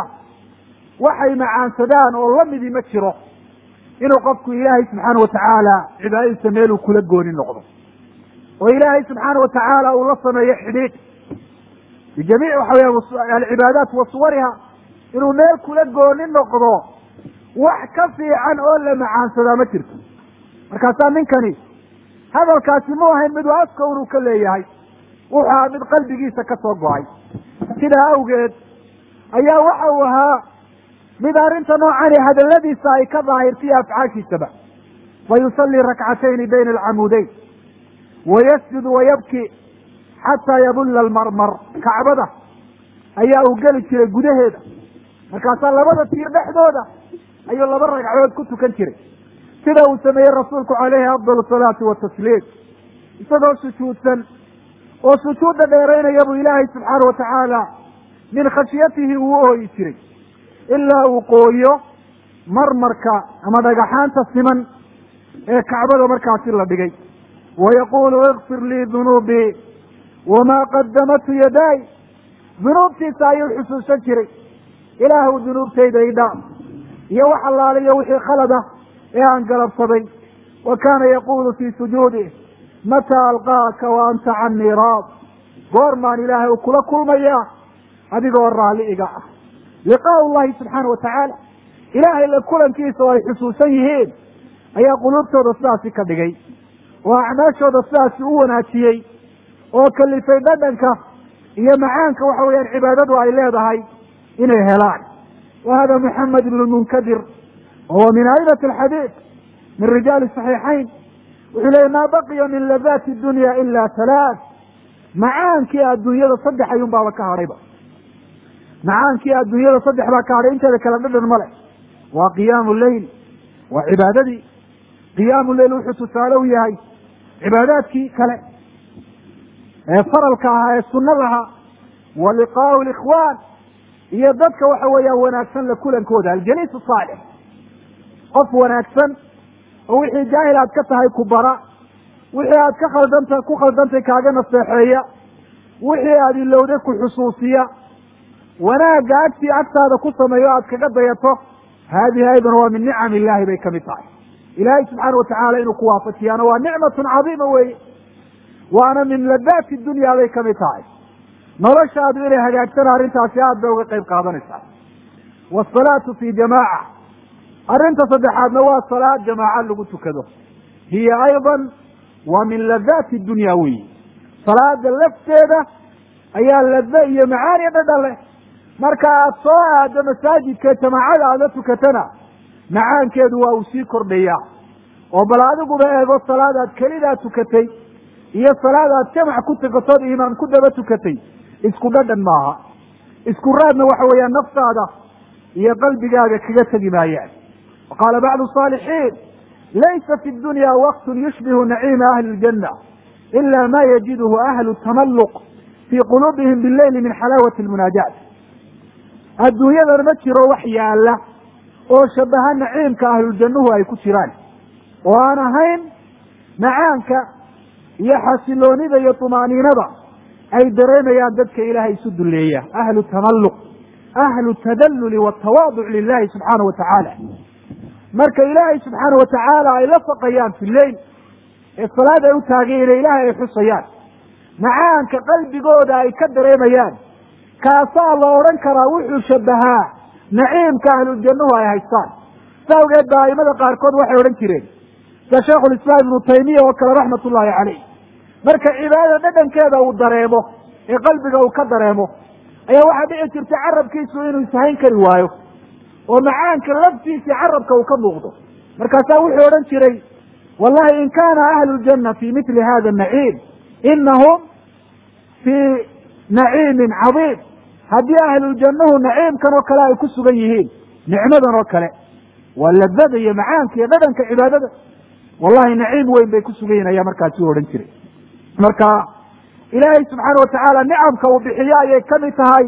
Speaker 2: waxay macaansadaan oo lamidii ma jiro inuu qofku ilaahay subxaana watacaala cibaadadiisa meeluu kula gooni noqdo oo ilaahay subxaana watacaala uu la sameeyo xidhiidh bijamiic waxa weya alcibaadaat wa suwariha inuu meel kula gooni noqdo wax ka fiican oo la macaansadaa ma jirto markaasaa ninkani hadalkaasi mu ahayn miduu afka unuu ka leeyahay wuxuu ahaa mid qalbigiisa ka soo go-ay sidaa awgeed ayaa waxa uu ahaa mid arrinta noocani hadaladiisa ay ka daahirtaiyo afcaashiisaba fa yusallii rakcatayni bayna alcamuudeyn wayasjudu wayabki xataa yabulla almarmar kacbada ayaa uu geli jiray gudaheeda markaasaa labada tiir dhexdooda ayuu laba ragcadood ku tukan jiray sida uu sameeyey rasuulku calayhi afdal salaati watasliim isagoo sujuudsan oo sujuudda dheeraynaya buu ilaahay subxaana watacaala min khashyatihi uu ooyi jiray ilaa uu qooyo marmarka ama dhagaxaanta siman ee kacbada markaasi la dhigay wayaquulu ikfir lii dunuubii wamaa qadamathu yadaay dunuubtiisa ayuu xusuusan jiray ilaahu dunuubtayda idhaa iyo wax allaaliyo wixii khalad ah ee aan galabsaday wa kaana yaquulu fii sujuudih mataa alqaaka wa anta canii raad goormaan ilaahay u kula kulmayaa adigoo raalli iga ah liqaau llahi subxaana watacaala ilaahay la kulankiisa oo ay xusuusan yihiin ayaa quluubtooda sidaasi ka dhigay oo acmaashooda sidaasi u wanaajiyey oo kalifay dhadhanka iyo macaanka waxa weeyaan cibaadadu ay leedahay inay helaan wa hada moxamed ibnu munkadir wahuwa min aimati alxadiid min rijaali saxiixayn wuxuu leeyay maa baqiya min ladaati dunya ila halaath macaankii adduunyada saddex ayuun baaba ka hadhayba macaankii adduunyada saddex baa ka hadhay inteeda kale dhadhan ma leh waa qiyaamu leyl waa cibaadadii qiyaamu leyl wuxuu tusaale u yahay cibaadaadkii kale ee faralka ahaa ee sunadaha wa liqaau likhwaan iyo dadka waxa weeyaan wanaagsan la kulankooda aljaliis saalix qof wanaagsan oo wixii jaahil aad ka tahay ku bara wixii aad ka khaldanta ku khaldantay kaaga naseexeeya wixii aad ilowday ku xusuusiya wanaagga agtii agtaada ku sameeyo aad kaga dayato haadihi aydan waa min nicam illahi bay kamid tahay ilaahay subxaana watacaala inuu ku waafajiyaana waa nicmatun cadiima weeye waana min ladaati dunya bay kamid tahay noloshaadu inay hagaagtana arrintaasi aad bay uga qayb qaadanaysaa waasalaatu fi jamaaca arrinta saddexaadna waa salaad jamaaca lagu tukado hiya aydan waa min ladaati dunya weyi salaada lafteeda ayaa lada iyo macaani dhadhan leh marka aad soo aado masaajidka jamaacada aad la tukatana macaankeedu waa uu sii kordhayaa oo bal adiguba eego salaad aad kelidaa tukatay iyo salaad aad jamac ku tukatood imaam ku daba tukatay isku dhadhan maaha isku raadna waxa weeyaan naftaada iyo qalbigaaga kaga tegi maayaan waqaala bacdu saalixiin laysa fi dunya waktun yushbihu naciima ahli ljana ila ma yajiduhu ahlu tamalluq fii quluubihim bileyli min xalaawati lmunaajaat adduunyadan ma jiro wax yaala oo shabaha naciimka ahluljannuhu ay ku jiraan oo aan ahayn macaanka iyo xasiloonida iyo tumaaniinada ay dareemayaan dadka ilaahay isu duleeya ahlu tamalluq ahlu tadalluli watawaaduc lilahi subxaana wa tacaala marka ilaahay subxaana wa tacaala ay la faqayaan fi lleyl ee salaad ay u taagayeen ilaahay ay xusayaan macaanka qalbigooda ay ka dareemayaan kaasaa la odhan karaa wuxuu shabahaa naciimka ahluljannuhu ay haystaan sa awgeed baa aimada qaarkood waxay odhan jireen sida sheikhulislaam ibnu taymiya oo kale raxmat ullaahi caleyh marka cibaadada dhadhankeeda uu dareemo ee qalbiga uu ka dareemo ayaa waxaa dhici jirta carabkiisu inuu ishayn kari waayo oo macaanka laftiisii carabka uu ka muuqdo markaasaa wuxuu odhan jiray wallahi in kaana ahlu ljanna fi mitli hada naciim inahum fii naciimin cadiim haddii ahluljannahu naciimkan oo kale ay ku sugan yihiin nicmadan oo kale waa ladada iyo macaanka iyo dhadhanka cibaadada wallahi naciim weyn bay ku sugan yihin ayaa markaasi u odhan jiray marka ilaahay subxaana watacaala nicamka uu bixiyo ayay kamid tahay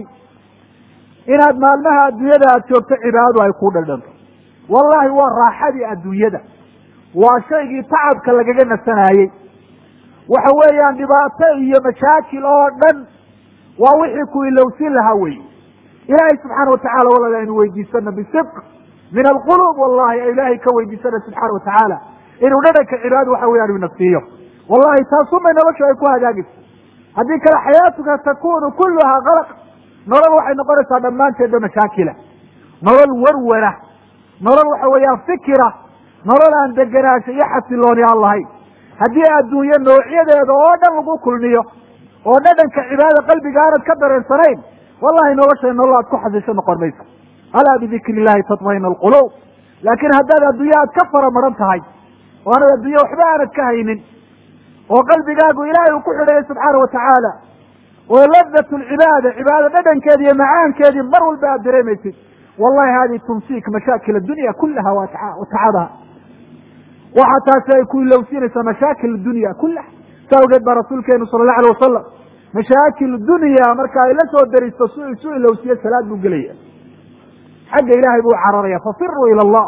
Speaker 2: inaad maalmaha adduunyada aada joogto cibaadadu ay ku dhadhanto wallahi waa raaxadii adduunyada waa shaygii tacabka lagaga nasanaayey waxa weeyaan dhibaato iyo mashaakil oo dhan waa wixii ku ilowsin lahaa wey ilaahay subxaana watacala walaal aynu weydiisano bisidq min alqulub wallahi ilaahay ka weydiisana subxaana watacaala inuu dhadhanka cibaadada waxa weyaan ina siiyo wallahi taasumay noloshu ay ku hagaagaysa haddii kale xayaatuka takunu kuluhaa kalaq nolol waxay noqonaysaa dhammaanteedba mashaakila nolol warwara nolol waxa weeyaan fikira nolol aan degenaansho iyo xasilooni aan lahayn haddii adduunye noocyadeeda oo dhan lagu kulmiyo oo dhadhanka cibaadada qalbiga aanad ka dareensanayn wallahi nolosha nolol aad ku xasisho noqon mayso alaa bidikri illahi tatmaina alquluub laakiin haddaad adduunye aad ka fara maran tahay oo aanad adduunye waxba aanad ka haynin oo qalbigaagu ilaahay uu ku xidhayo subxaana watacaala oo ladat lcibaada cibaada dhadhankeedi iyo macaankeedii mar walba aad dareemaysid wallahi hadi tumsik mashaakil adunya kulaha watacabaha waxa taasi ay ku ilowsinaysaa mashaakil dunya kulaha sa awgeed baa rasuulkeenu sala allahu alay wasalam mashaakil dunya marka ay la soo daristo su isu ilowsiyo salaad buu gelaya xagga ilaahay buu cararaya fafiruu ila allah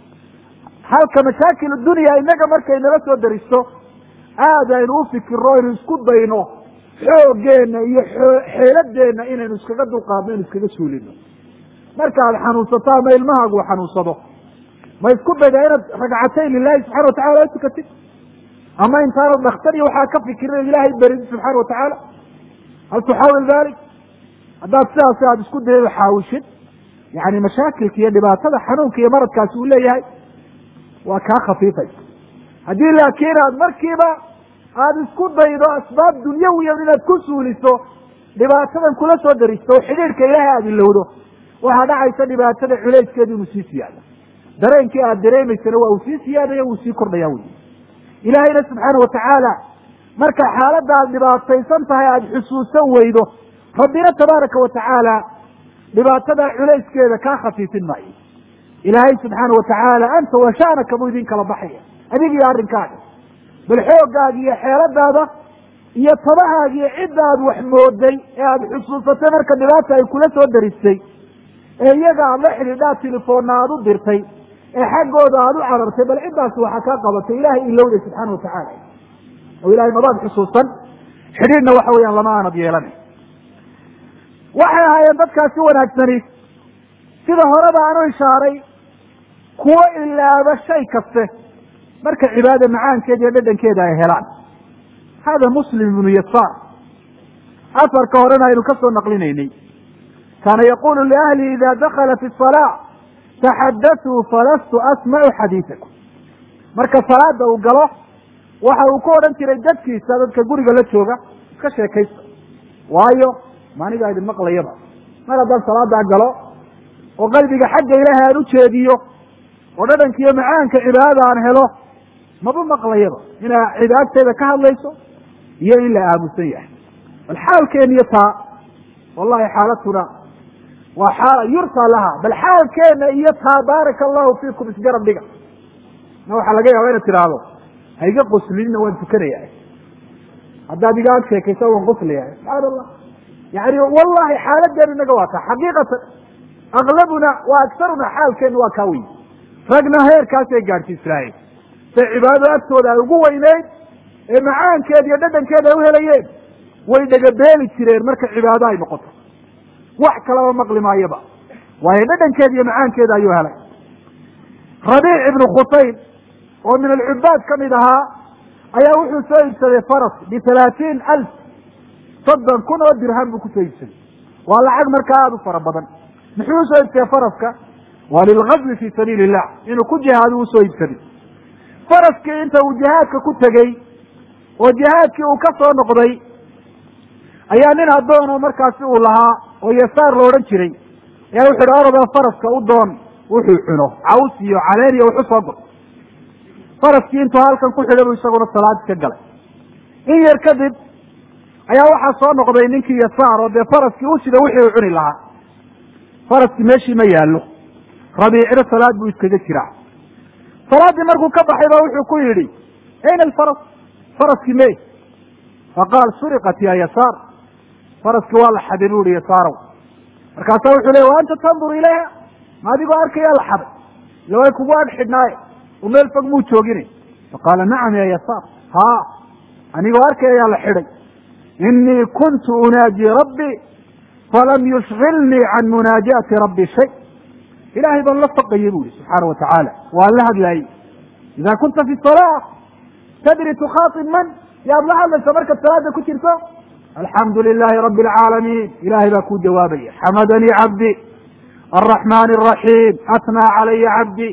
Speaker 2: halka mashaakil dunya inaga markay nala soo daristo aad aynu u fikiro aynu isku dayno xooggeena iyo xeeladeenna inaynu iskaga dulqaadno inu iskaga suulino marka aad xanuunsato ama ilmahaagu u xanuunsado ma isku daydaa inaad ragcatayn lilahi subxana watacala tukatid ama intaanad dhakhtar iyo waxaa ka fikirin ilaahay beridid subxaana watacaala hal tuxaawil dalik haddaad sidaasi aada isku daydo xaawishid yani mashaakilka iyo dhibaatada xanuunka iyo maradkaasi uu leeyahay waa kaa khafiifaysa haddii laakiin aad markiiba aada isku daydo asbaab dunyawiya inaad ku suuliso dhibaatadan kula soo daristo oo xidhiidhka ilaahay aada ilowdo waxaa dhacaysa dhibaatada culeyskeedu inuu sii siyaado dareenkii aada dareemaysana waa uu sii siyaadaya wuu sii kordhaya wey ilaahayna subxaana watacaala marka xaaladda aada dhibaataysan tahay aada xusuusan weydo rabbina tabaaraka watacaala dhibaatada culayskeeda kaa khafiifin maayo ilaahay subxaana watacaala anta wa sha'naka buu idin kala baxaya adig iyo arrinkaaga bal xoogaaga iyo xeeladaada iyo tabahaaga iyo cidda aad wax mooday ee aada xusuusatay marka dhibaata ay kula soo daristay ee iyaga aada la xidhiidhaa telefoonna aada u dirtay ee xaggooda aada u carartay bal ciddaasi waxaa kaa qabatay ilaahay ilowday subxaana watacaala oo ilahay mabaad xusuusan xidhiidhna waxa weeyaan lama aanad yeelanay waxay ahaayeen dadkaasi wanaagsani sida horeba aanu ishaaray kuwo ilaaba shay kaste marka cibaada macaankeeda iyo dhadhankeeda ay helaan hada muslim ibnu yasaar asarka horena aynu ka soo naqlinaynay kaana yaqulu liahlihi ida dakala fi salaa taxadatuu falastu asmacu xadiisakum marka salaada uu galo waxa uu ku odhan jiray dadkiisa dadka guriga la jooga iska sheekaysta waayo maanigaa idin maqlayaba mar haddaan salaadaa galo oo qalbiga xagga ilaahay aan ujeediyo oo dhadhanka iyo macaanka cibaadada aan helo maba maqlayaba inaa cid agteeda ka hadlayso iyo in la aamusan yahay bal xaalkeena iyo taa wallahi xaalatuna waa xaala yurtaa laha bal xaalkeena iyo taa baaraka allahu fiikum isgarab dhiga na waxaa laga yaaba inaad tidhaahdo ha iga qoslinina waan tukanaya haddaad iga ag sheekaysa waan qoslaya subxaana allah yani wallahi xaaladeenu inaga waa taa xaqiiqatan aklabuna wa agsaruna xaalkeenu waa kaa wey ragna heerkaasay gaadhsiisnaayeen say cibaadada agtooda ay ugu weyneyd ee macaankeeda iyo dhadhankeeda ay uhelayeen way dhagabeeli jireen marka cibaado ay noqoto wax kalaba maqli maayaba waayo dhadhankeeda iyo macaankeeda ayuu helay rabiic ibnu khutayn oo min alcubaad ka mid ahaa ayaa wuxuu soo iibsaday faras bitalaatiin alf soddon kun oo dirham buu kusoo iibsaday waa lacag markaa aada u fara badan muxuu usoo iibsaday faraska waa lilgazwi fi sabiili illah inuu ku jihaado usoo iibsaday faraskii inta uu jihaadka ku tegey oo jihaadkii uu ka soo noqday ayaa nin addoon oo markaasi uu lahaa oo yasaar la odhan jiray ayaa wuxu uhi orodoo faraska u doon wuxuu cuno caws iyo caleen iyo wuxu soo gur faraskii intuu halkan ku xidhay buu isaguna salaad iska galay in yar kadib ayaa waxaa soo noqday ninkii yasaar oo dee faraskii u sida wixii uu cuni lahaa faraskii meeshii ma yaallo rabiicina salaad buu iskaga jiraa salaaddii markuu ka baxay ba wuxuu ku yidhi ayna alfaras faraskii me faqaal suriqat ya yasaar faraskii waa la xaday bu ihi yasaarow markaasaa wuxuu leey wa anta tandur ilayha ma adigoo arkayaa la xaday ila way kugu ag xidhnaaye oo meel fog muu joogine faqaala nacam ya yasaar haa anigoo arkayaa la xidhay inii kuntu unaaji rabbii falam yushgilnii can munaajaati rabbi shay ilaahay baan la faqayay bu ihi subxaana wa tacaala waan la hadlaayey ida kunta fi salaa tadri tukhaatib man yaad la hadlaysa markaad salaada ku jirto alxamdu lilahi rabi alcaalamiin ilahay baa kuu jawaabaya xamadanii cabdi alraxman araxiim atnaa calaya cabdi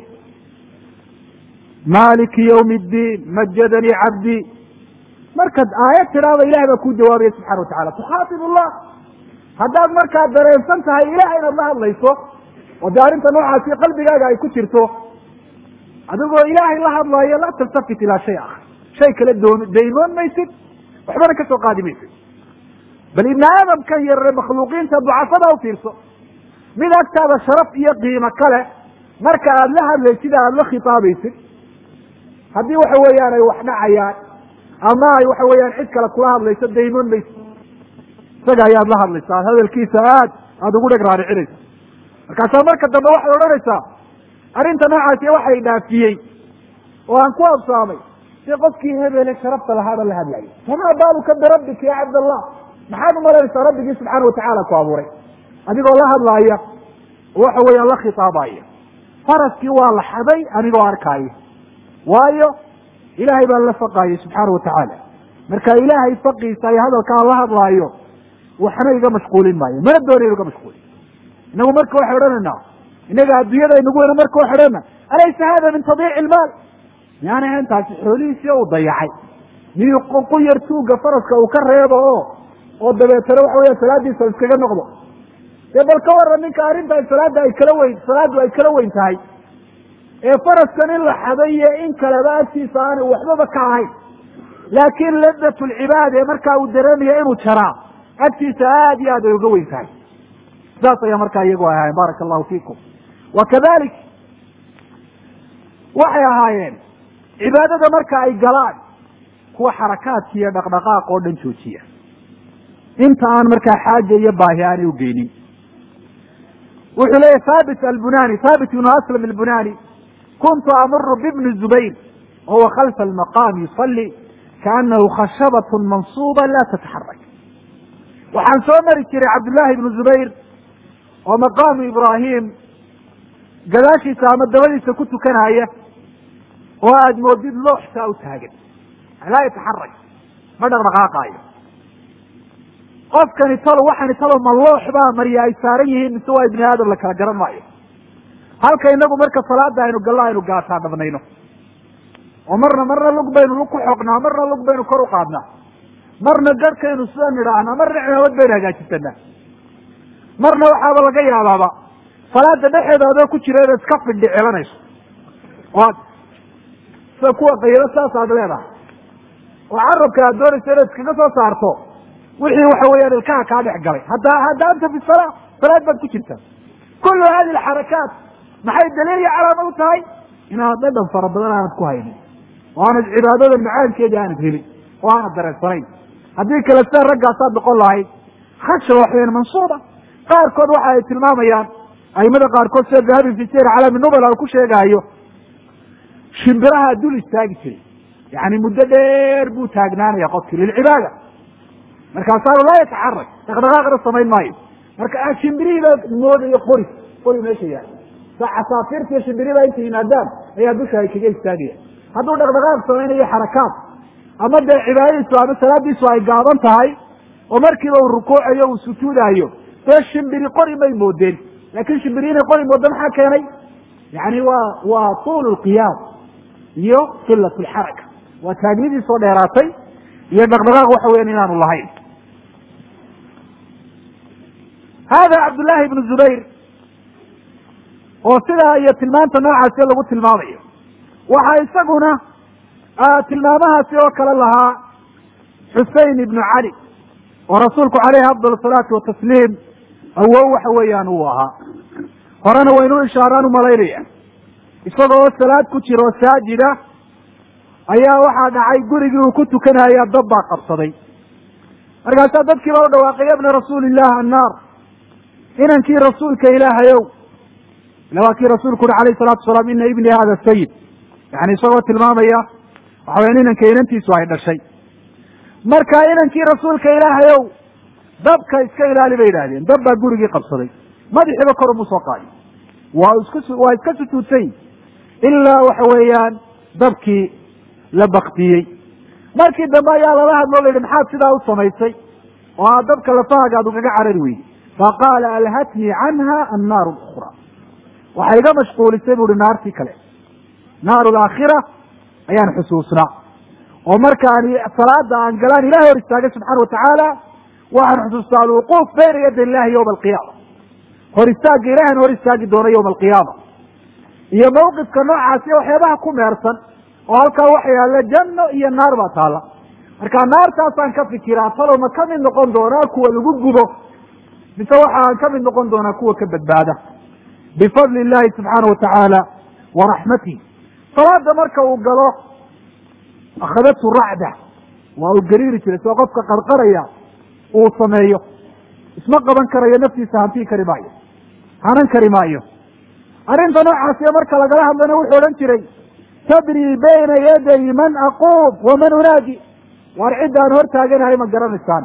Speaker 2: maliki ywmi اddiin majadanii cabdi markaad aayad tidhaahdo ilahay baa kuu jawaabaya subxana wa tacala tukhaatib allah haddaad markaa dareensan tahay ilahay inaad la hadlayso oo dee arrinta noocaasi qalbigaaga ay ku jirto adigoo ilaahay la hadlaayo laa taltafit ilaa shay akar shay kale doon daymoon maysid waxbana ka soo qaadi maysid bal ibni aadamkan yarre makhluuqiinta ducafada u fiirso mid agtaada sharaf iyo qiimo kale marka aada la hadlaysid aada la khitaabaysid haddii waxa weeyaan ay wax dhacayaan ama ay waxa weeyaan cid kale kula hadlayso daymoon maysid isaga ayaad la hadlaysa aad hadalkiisa aad aada ugu dheg raaricinaysa markaasaa marka dambe waxay odhanaysaa arrinta noocaasi waxay dhaafiyey oo aan ku absaamay si qofkii hebele sharafta lahaaba la hadlayay famaa baaluka birabbika ya cabdallah maxaad umalaynaysaa rabbigii subxaana watacaala ku abuuray adigoo la hadlaaya oo waxa weeyaan la khitaabaya faraskii waa la xaday anigoo arkaaya waayo ilaahay baan la faqaayay subxaana wa tacaala marka ilaahay faqiisa iyo hadalkaan la hadlaayo waxna iga mashquulin maayo mana doonayo iga mashquulin inagu marka waxay odhanaynaa inaga adduunyada inagu weyna marka waxay odhanayna alaysa hada min tadiici ilmaal miyaana ahayn taasi xoolihiisii uu dayacay miyuu ku yar tuuga faraska uu ka reebo oo oo dabeetana waxa weya salaadiisa iskaga noqdo dee bal ka waran ninka arrintan salaada ay kala weyn salaaddu ay kala weyn tahay ee faraskan in la xaday iyo in kaleba agtiisa aanay waxbaba ka ahayn laakiin ladat lcibaad ee markaa uu dareemaya inuu jaraa agtiisa aad iyo aad ay uga weyn tahay saas ayaa markaa iyagu ahaayeen baaraka allahu fiikum wa kadalik waxay ahaayeen cibaadada marka ay galaan kuwa xarakaadka iyo dhaqdhaqaaq oo dhan joojiya inta aan markaa xaaja iyo baahi aanay ugeynin wuxuu leeyahy thabit albunani thabit ibnu aslam albunani kuntu amuru bibni zubayr wahuwa khalfa almaqaam yusali kaanahu khashabat mansuuba la tataxarak waxaan soo mari jiray cabdullahi ibnu zubayr oo maqaamu ibraahim gadaashiisa ama dabadiisa ku tukanaya oo aada moodid looxsaa u taagan laa yataxarak ma dhaqdhaqaaqaayo qofkani talo waxani talo ma loox baa marya ay saaran yihiin mise waa ibni aadam la kala garan maayo halka inagu marka salaada aynu gallo aynu gaataa dhabnayno oo marna marna lug baynu lug ku xoqnaa marna lug baynu kor u qaadnaa marna garhkaynu sida nidhaahnaa marna cimaamad baynu hagaajisanaa marna waxaaba laga yaabaaba salaada dhexeeda adoo ku jira inaad iska fidhi celanayso oo aad sida kuwa qaylo saas aad leedahay oo carabka aad doonayso inaad iskaga soo saarto wixii waxa weeyaan ilkaha kaa dhex galay hadda hadda anta fi salaa salaad baad ku jirtaa kullu hadi alxarakaat maxay daliil iyo calaama u tahay inaanad dhadhan fara badan aanad ku haynin oo aanad cibaadada macaankeeda aanad helin oo aanad dareensanayn haddii kale sida raggaasaad noqon lahayd khasha waxweyan mansuuba qaarkood waxa ay tilmaamayaan aimada qaarkood sida dahabi fi sir calaami nubala ku sheegaayo shimbiraha dul istaagi jiray yani muddo dheer buu taagnaanaya qofkii lilcibaada markaasaanu laa yataxarak dhaqdhaqaaqna samayn maayo marka shimbirihiiba moodayo qori qori meesha yaal sa casaafiirtiiyo shimbirihiba intay yimaadaan ayaa dusha ay kaga istaagaya hadduu dhaqdhaqaaq samaynayo xarakaad ama dee cibaadadiisu ama salaadiisu ay gaaban tahay oo markiiba uu rukuucayo uu sujuudayo dee shimbiri qori may moodeen laakin shimbiri inay qori moodo maxaa keenay yani waa waa tuulu lqiyaam iyo qilat lxaraka waa taagnidii soo dheeraatay iyo dhaqdhaqaaq waxa weyan inaanu lahayn hada cabdullaahi ibnu zubayr oo sidaa iyo tilmaanta noocaasi lagu tilmaamayo waxaa isaguna tilmaamahaasi oo kale lahaa xusein ibnu cali oo rasuulku caleyhi afdal asalaatu watasliim awow waxa weeyaan uu ahaa horena waynu ishaaraan umalaynaya isagoo salaad ku jira oo saajida ayaa waxaa dhacay gurigii uu ku tukanaya dab baa qabsaday markaasaa dadkiiba u dhawaaqay yabna rasuuliillah annaar inankii rasuulka ilaahayow ila waa kii rasuulku uhi alayh salatu wasalaam ina ibni hada sayid yani isagoo tilmaamaya waxa weyan inanka inantiisu ay dhashay marka inankii rasuulka ilaahayow dabka iska ilaali bay yidhahdeen dab baa gurigii qabsaday madaxiiba kor umu soo qaadi waa isku waa iska sujuudsay ilaa waxa weeyaan dabkii la baktiyey markii dambe ayaa lala hadloo la yidhi maxaad sidaa u samaysay oo aad dabka lafahaaga ad ugaga carari weyday faqaala alhatnii canha annaaru lukra waxay iga mashquulisay bu uhi naartii kale naaru laakhira ayaan xusuusnaa oo markaan salaada aan galaan ilahay hor istaagay subxaana watacaala waxaan xusuustaa alwuquuf bayna yada illahi yowma alqiyaama hor istaagga ilahan hor istaagi doono yowma alqiyaama iyo mawqifka noocaasi waxyaabaha ku meersan oo halkaa waxa yaalla janno iyo naar baa taalla marka naartaasaan ka fikiraa talow ma ka mid noqon doonaa kuwa lagu gubo mise waxa aan ka mid noqon doonaa kuwa ka badbaada bifadli illahi subxaana watacaala wa raxmatih salaada marka uu galo akhadatu racda waa uu gariiri jiray soo qofka qarqaraya uu sameeyo isma qaban karayo naftiisa hantii kari maayo hanan kari maayo arrinta noocaasiyo marka lagala hadlana wuxuu odhan jiray tadrii bayna yaday man aquub waman unaadi waar cidda aan hor taaganahay ma garanaysaan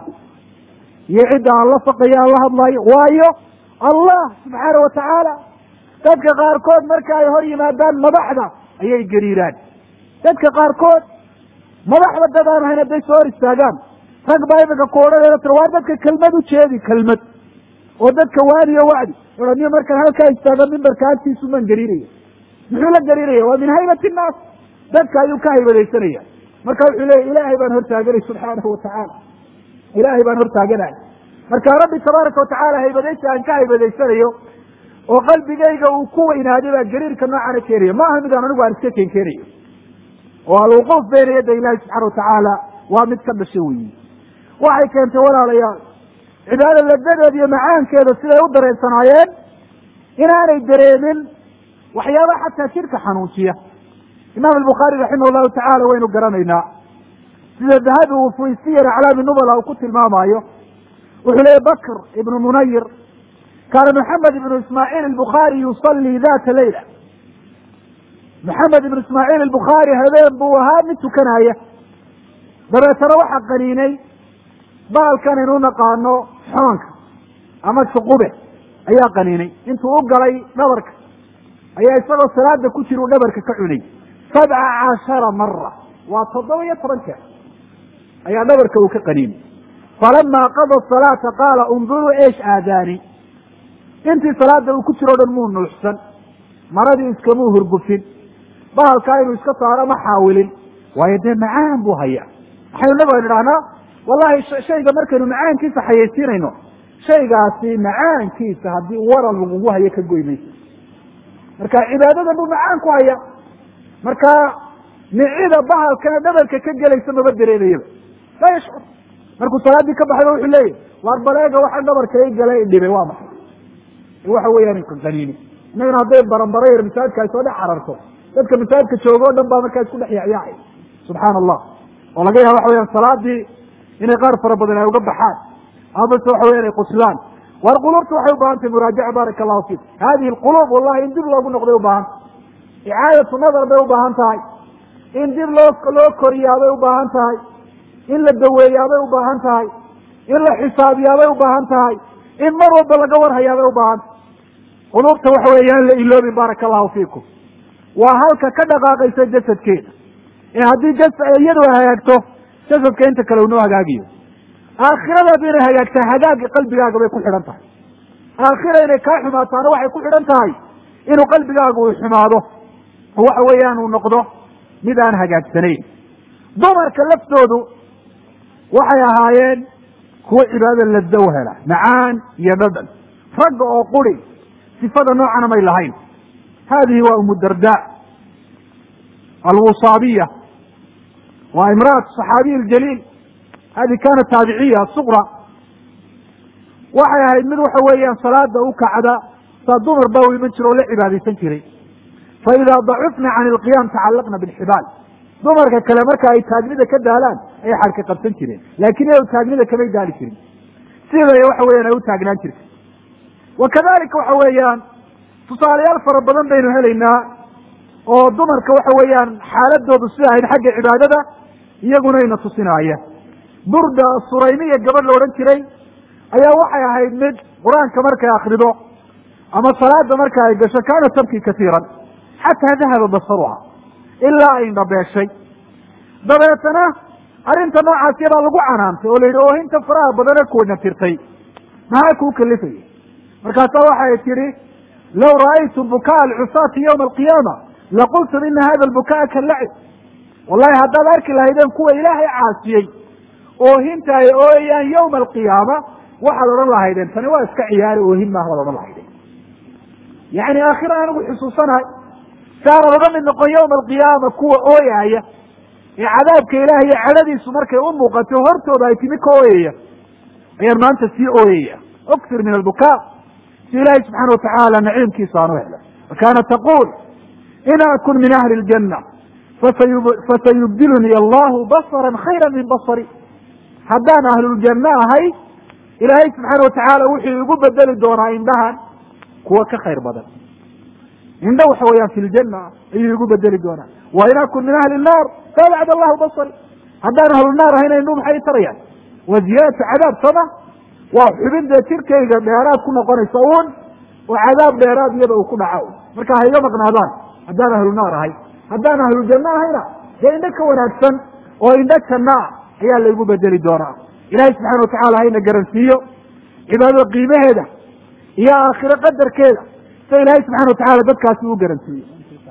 Speaker 2: iyo cidda aan la faqayo aan la hadlayo waayo allah subxaana watacaala dadka qaarkood marka ay hor yimaadaan madaxda ayay gariiraan dadka qaarkood madaxda dad aan ahayn hadday soo hor istaagaan rag baa iminka ku odhanayna tir waar dadka kelmad u jeedi kelmad oo dadka waaniyo wacdi odhaniyo markaan halkaa istaaga mimbarka agtiisu man gariiraya muxuu la gariiraya waa min haybati innaas dadka ayuu ka haybadaysanaya marka wuxuu leeya ilaahay baan hortaaganay subxaanahu watacaala ilaahay baan hortaaganay marka rabbi tabaaraka watacaala haybadaysi aan ka haybadaysanayo oo qalbigayga uu ku weynaaday baa gariirka noocana keenaya ma aha mid aan anigu aan iska keen keenayo oo alwuquuf bayna yadda ilahi subxana watacaala waa mid ka dhasha weyi waxay keentay walaalayaal cibaada ladadeeda iyo macaankeeda siday u dareensanaayeen inaanay dareemin waxyaaba xataa jidhka xanuujiya imaam albukhaari raximah llahu tacala waynu garanaynaa sida dahabi uu fi siyar aclaami nubala uu ku tilmaamaayo wuxuu leeyay bakr ibnu munayir kaana maxamed ibnu ismaaciil albukhaari yusallii data leyla maxamed ibnu ismaaciil albukhaari habeen buu ahaa mid tukanaya dabeetana waxaa qaniinay baalkan aynu naqaano xoonka ama shuqube ayaa qaniinay intuu u galay dhabarka ayaa isagoo salaada ku jira uu dhabarka ka cunay sabca cashara mara waa toddoba iyo toban jeer ayaa dhabarka uu ka qaniinay falama qada salaata qaala unduruu eesh aadaani intii salaada uu ku jiro o dhan muu nuuxsan maradii iskamuu hurgufin bahalkaa inuu iska saaro ma xaawilin waayo dee macaan buu hayaa waxaynu nabiga idhahnaa wallahi shayga markaynu macaankiisa xayaysiinayno shaygaasi macaankiisa haddii waran lagugu hayo ka goy mayso marka cibaadadan buu macaan ku haya marka nicida bahalkana dhabarka ka gelaysa maba dareemayaba laa yashcur markuu salaaddii ka baxayba wuxuu leeyahy waar baleega waxa dhabarka i gala i dhibay waa maxay waxa weeyaan qaniini innagana hadday baranbaro yar masaajidka ay soo dhex cararto dadka masaajidka jooga o dhan baa markaa isku dhex yacyaacay subxaana allah oo laga yaaba waxa weyaan salaadii inay qaar fara badan ay uga baxaan amase waxa weyan ay quslaan waar quluubta waxay ubaahan tahay muraajaca baaraka allahu fiik hadihi alquluub wallahi in dib loogu noqday ubaahan icaadatu nadar bay ubaahan tahay in dib loo loo koriyaabay ubaahan tahay in la daweeyaabay ubaahan tahay in la xisaabiyaabay ubaahan tahay in mar walba laga warhayaabay ubaahan tahay quluubta waxa weeyaan la iloobin baaraka allahu fiikum waa halka ka dhaqaaqaysa jasadkeeda ee haddii jas iyadu hagaagto jasadka inta kale unoo hagaagiyo aakhiradaadu inay hagaagtaa hagaagga qalbigaaga bay ku xidhan tahay aakhira inay kaa xumaataana waxay ku xidhan tahay inuu qalbigaagu uu xumaado oo waxa weeyaan uu noqdo mid aan hagaagsanayn dumarka laftoodu waxay ahaayeen kuwo cibaadada ladda u hela macaan iyo dhadhan ragga oo quri sifada noocana may lahayn hadihi waa umu darda alwusaabiya waa imra'atu صaxaabiy اljaliil hadi kaanat taabiciya suqra waxay ahayd mid waxa weeyaan salaada u kacda saa dumar baa u iman jira oo la cibaadaysan jiray faidaa dacufna can ilqiyaam tacallaqna bilxibaal dumarka kale marka ay taagnida ka daalaan ayay xadhka qabsan jireen laakiin iyagu taagnida kamay daali jirin siday waxa weeyaan ay u taagnaan jirtay wa kadalika waxa weeyaan tusaalayaal fara badan baynu helaynaa oo dumarka waxa weeyaan xaaladoodu sida ahayd xagga cibaadada iyaguna ina tusinaaya burda suraymiya gabadh la odhan jiray ayaa waxay ahayd mid qur-aanka markay akrido ama salaada marka ay gasho kaana tabki kasiiran xataa dahaba basaruha ilaa ay indhabeeshay dabeetana arrinta noocaas yadaa lagu canaantay oo la yidhi oohinta faraha badane kuwana tirtay maxaa kuu kalifaya markaasaa waxay tidhi low ra'aytu bukaa alcusaati yawma alqiyaama laqultum ina hada albukaa kalacib wallahi haddaad arki lahaydeen kuwa ilaahay caasiyey oohinta ay ooyayaan yawma alqiyaama waxaad odhan lahaydeen tani waa iska ciyaari oohin maaha baad odhan lahaydeen yani aakhira anigu xusuusanahay saanan oga mid noqon yawma alqiyaama kuwa ooyaaya ee cadaabka ilaah iyo cadhadiisu markay u muuqato hortooda ay timi ka ooyaya ayaan maanta sii ooyaya uksir min albukaa si ilaahay subxaana watacaala naciimkiisa aan u helo wa kaanat taquul in akun min ahli ljanna fasayubdiluni allahu basran khayra min basari haddaan ahluljanno ahay ilaahay subxaana watacaala wuxuu igu bedeli doonaa indhahan kuwa ka khayr badan indho waxa weeyaan fi ljanna ayuu igu bedeli doonaa wa in akun min ahli nnaar faabcad allahu basari haddaan ahlunaar ahayna indhu maxay tarayaan wa ziyaadatu cadaab sama waa xubin dee jirkayga dheeraad ku noqonaysa uun oo cadaab dheeraad iyada uu ku dhaco marka ha iga maqnaadaan haddaan ahlunaar ahay haddaan ahlujanno ahayna dee indho ka wanaagsan oo indho janno ah ayaa laygu bedeli doonaa ilahay subxana watacala hayna garansiiyo cibaadada qiimaheeda iyo aakhiro qadarkeeda sida ilaahay subxana watacala dadkaasi u garansiiyo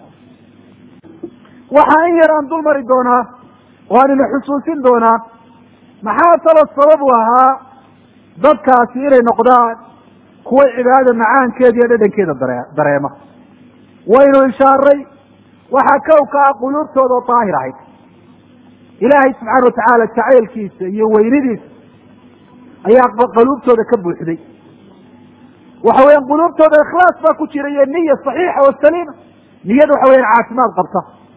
Speaker 2: waxaa in yar aan dul mari doonaa oo aan ina xusuusin doonaa maxaa talo sabab u ahaa dadkaasi inay noqdaan kuwa cibaadada macaankeeda iyo dhadhankeeda dare dareema waynu ishaaray waxaa kow ka ah quluubtooda oo daahir ahayd ilaahay subxaana watacaala jacaylkiisa iyo weynidiisa ayaa quluubtooda ka buuxday waxa weeyaan quluubtooda ikhlaas baa ku jira iyo niya saxiixa oo saliima niyada waxa weyaan caafimaad qabta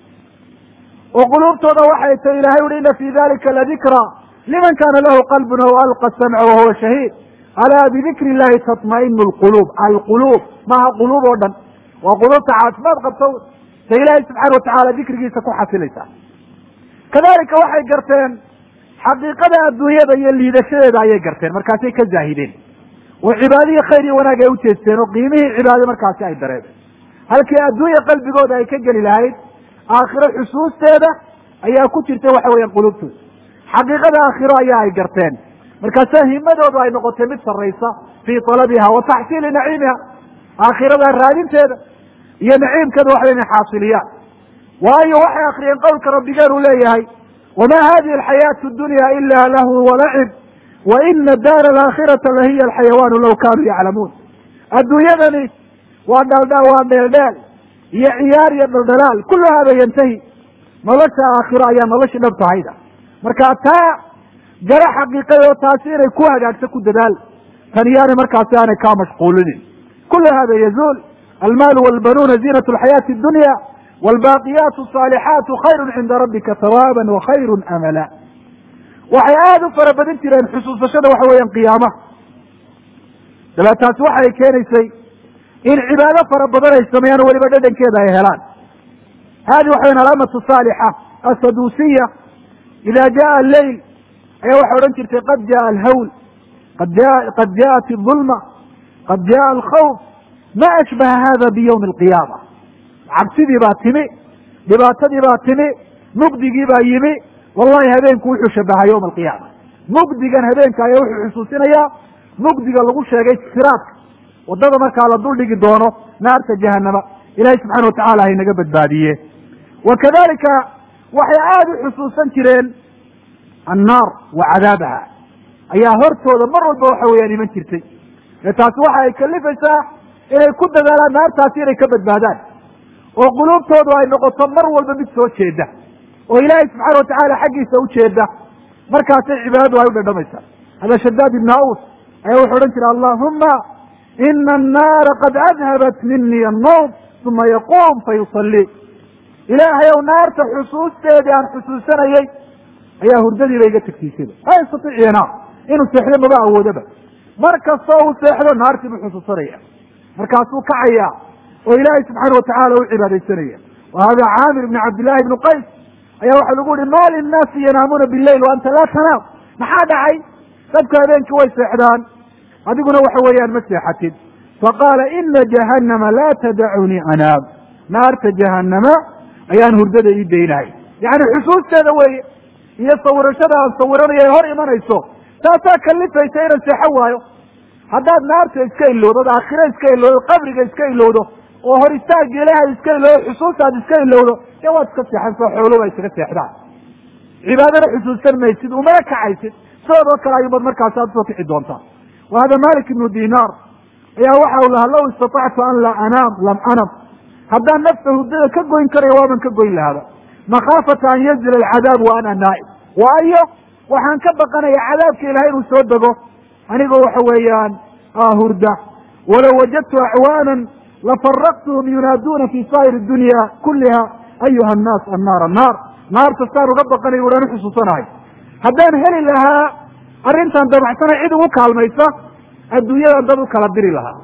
Speaker 2: oo quluubtooda waxay tahy ilahay uhi ina fi dalika ladikra liman kana lahu qalbun aw alqa samca wahuwa shahiid alaa bidikri illahi tatma'inu lquluub alquluub maaha quluub oo dhan waa quluubta caafimaad qabta sa ilaahay subxaana watacaala dikrigiisa ku xasilaysa kadalika waxay garteen xaqiiqada adduunyada iyo liidashadeeda ayay garteen markaasay ka zaahideen oo cibaadihii khayr iyo wanaag ay ujeesteen oo qiimihii cibaade markaasi ay dareemeen halkii adduunya qalbigooda ay ka geli lahayd aakhiro xusuusteeda ayaa ku jirta waxa weeyaan qulubtooda xaqiiqada aakhiro ayaa ay garteen markaasa himadoodu ay noqotay mid sarraysa fii talabiha wa taxsiili naciimiha aakhirada raadinteeda iyo naciimkeeda waxa inay xaasiliyaan waayo waxay akriyeen qowlka rabbigeen uu leeyahay wama hadihi alxayaatu dunya ila lahu walacib wa ina daara alaakhirata lahiya alxayawaanu law kaanuu yaclamuun adduunyadani waa dhaldha waa dheeldheel iyo ciyaar iyo dhaldhalaal kullu hada yantahi nolosha aakhiro ayaa noloshii dhab tahayda marka taa gala xaqiiqada oo taasi inay ku hagaagto ku dadaal tan yaani markaasi aanay kaa mashquulinin kullu hada yazuul almaalu walbanuuna ziinat alxayaati addunya wlbaaqiyaatu asaalixaatu khayru cinda rabbika hawaaban wa khayru amala waxay aada u fara badin jireen xusuusashada waxa weeyaan qiyaamaha dabeetaasi waxay keenaysay in cibaado fara badan ay sameeyaan o weliba dhadhankeeda ay helaan hadi waxa weyan alaamatu saalixa asaduusiya ida jaa alleyl ayaa waxay odhan jirtay qad jaa alhawl qad ja qad jaءat الظulma qad jaءa alkhawf ma ashbaha hada biyawmi alqiyaama cabsidii baa timi dhibaatadii baa timi mugdigii baa yimi wallahi habeenku wuxuu shabahaa yowma alqiyaama mugdigan habeenka ayaa wuxuu xusuusinayaa mugdiga lagu sheegay siraadka waddada markaa la duldhigi doono naarta jahanama ilahay subxana watacala haynaga badbaadiye wa kadalika waxay aada u xusuusan jireen annaar wa cadaabaha ayaa hortooda mar walba waxa weeyaan iman jirtay ee taasi waxa ay kalifaysaa inay ku dadaalaan naartaasi inay ka badbaadaan oo quluubtoodu ay noqoto mar walba mid soo jeeda oo ilaahay subxaana watacaala xaggiisa u jeeda markaasay cibaadadu ay u dhadhamaysaa hada shadaad ibn aus ayaa wuxuu odhan jira allahuma ina annaara qad adhabat mini annawm uma yaquum fa yusalii ilaahay ow naarta xusuusteedii aan xusuusanayey ayaa hurdadiiba iga tagsiisada laa yastatiic yanaa inuu seexdo maba awoodaba mar kastoo uu seexdo naartii buu xusuusanaya markaasuu kacaya oo ilaahay subxaana watacaala u cibaadaysanaya wa hada caamir ibni cabdillahi ibni qays ayaa waxaa lagu yihi ma linnaasi yanaamuuna bileyl wa anta laa tanaam maxaa dhacay dadku habeenkii way seexdaan adiguna waxa weeyaan ma seexatid faqaala ina jahannama laa tadacunii anaam naarta jahanama ayaan hurdada ii daynahay yacni xusuusteeda weeye iyo sawirashada aan sawiranayo ay hor imanayso taasaa kalifaysa inaan seexo waayo haddaad naarta iska ilowdo od aakhire iska ilowdo qabriga iska ilowdo oo hor istaagga ilaahay iska ilowdo xusuustaad iska ilowdo dee waad iska seexansa xooluhu ay isaga seexdaan cibaadana xusuusan maysid umana kacaysid sidoodoo kale ayuubad markaasi aad usoo kici doontaa wa hada malik ibnu dinaar ayaa waxa u lahaa law istatactu an laa anaam lam anam haddaan nafta hurdada ka goyn karayo waaban ka goyn lahaaba makhaafata an yanzila alcadaab wa ana naa'im waayo waxaan ka baqanaya cadaabka ilahay inuu soo dego anigoo waxa weeyaan hurda walow wajadtu acwaanan lafaraqtuhum yunaaduuna fi saa'ir dunya kuliha ayuha annaas annaar annaar naarta saan uga baqanay uhan u xusuusanahay haddaan heli lahaa arrintan dabacsana cid ugu kaalmaysa adduunyadan dad u kala diri lahaa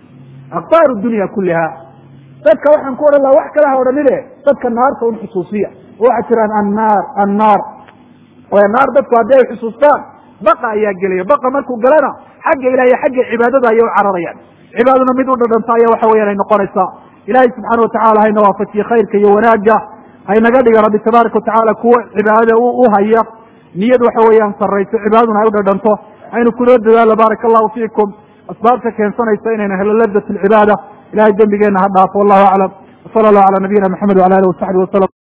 Speaker 2: aktaaru dunya kuliha dadka waxaan ku odhan lahaa wax kale ha odhanine dadka naarta un xusuusiya oo waxaad tiraan annaar annaar waayo naar dadku haddii ay xusuustaan baqa ayaa gelaya baqa markuu galana xagga ilahiy xagga cibaadada ayay u cararayaan cibaaduna mid u dhadhanta ayaa waxa weyaan ay noqonaysaa ilaahay subxaana watacala hayna waafajiye khayrka iyo wanaagga haynaga dhiga rabbi tabaaraka watacaala kuwa cibaadada u haya niyad waxa weeyaan sarrayso cibaadaduna ay u dhadhanto aynu kunoo dadaalo baaraka allahu fiikum asbaabta keensanaysa inaynu helo ladat alcibaada ilahay dembigeenna ha dhaafo wallahu aclam wsala allahu cala nabiyina maxamed wala alih wasaxbi wasalam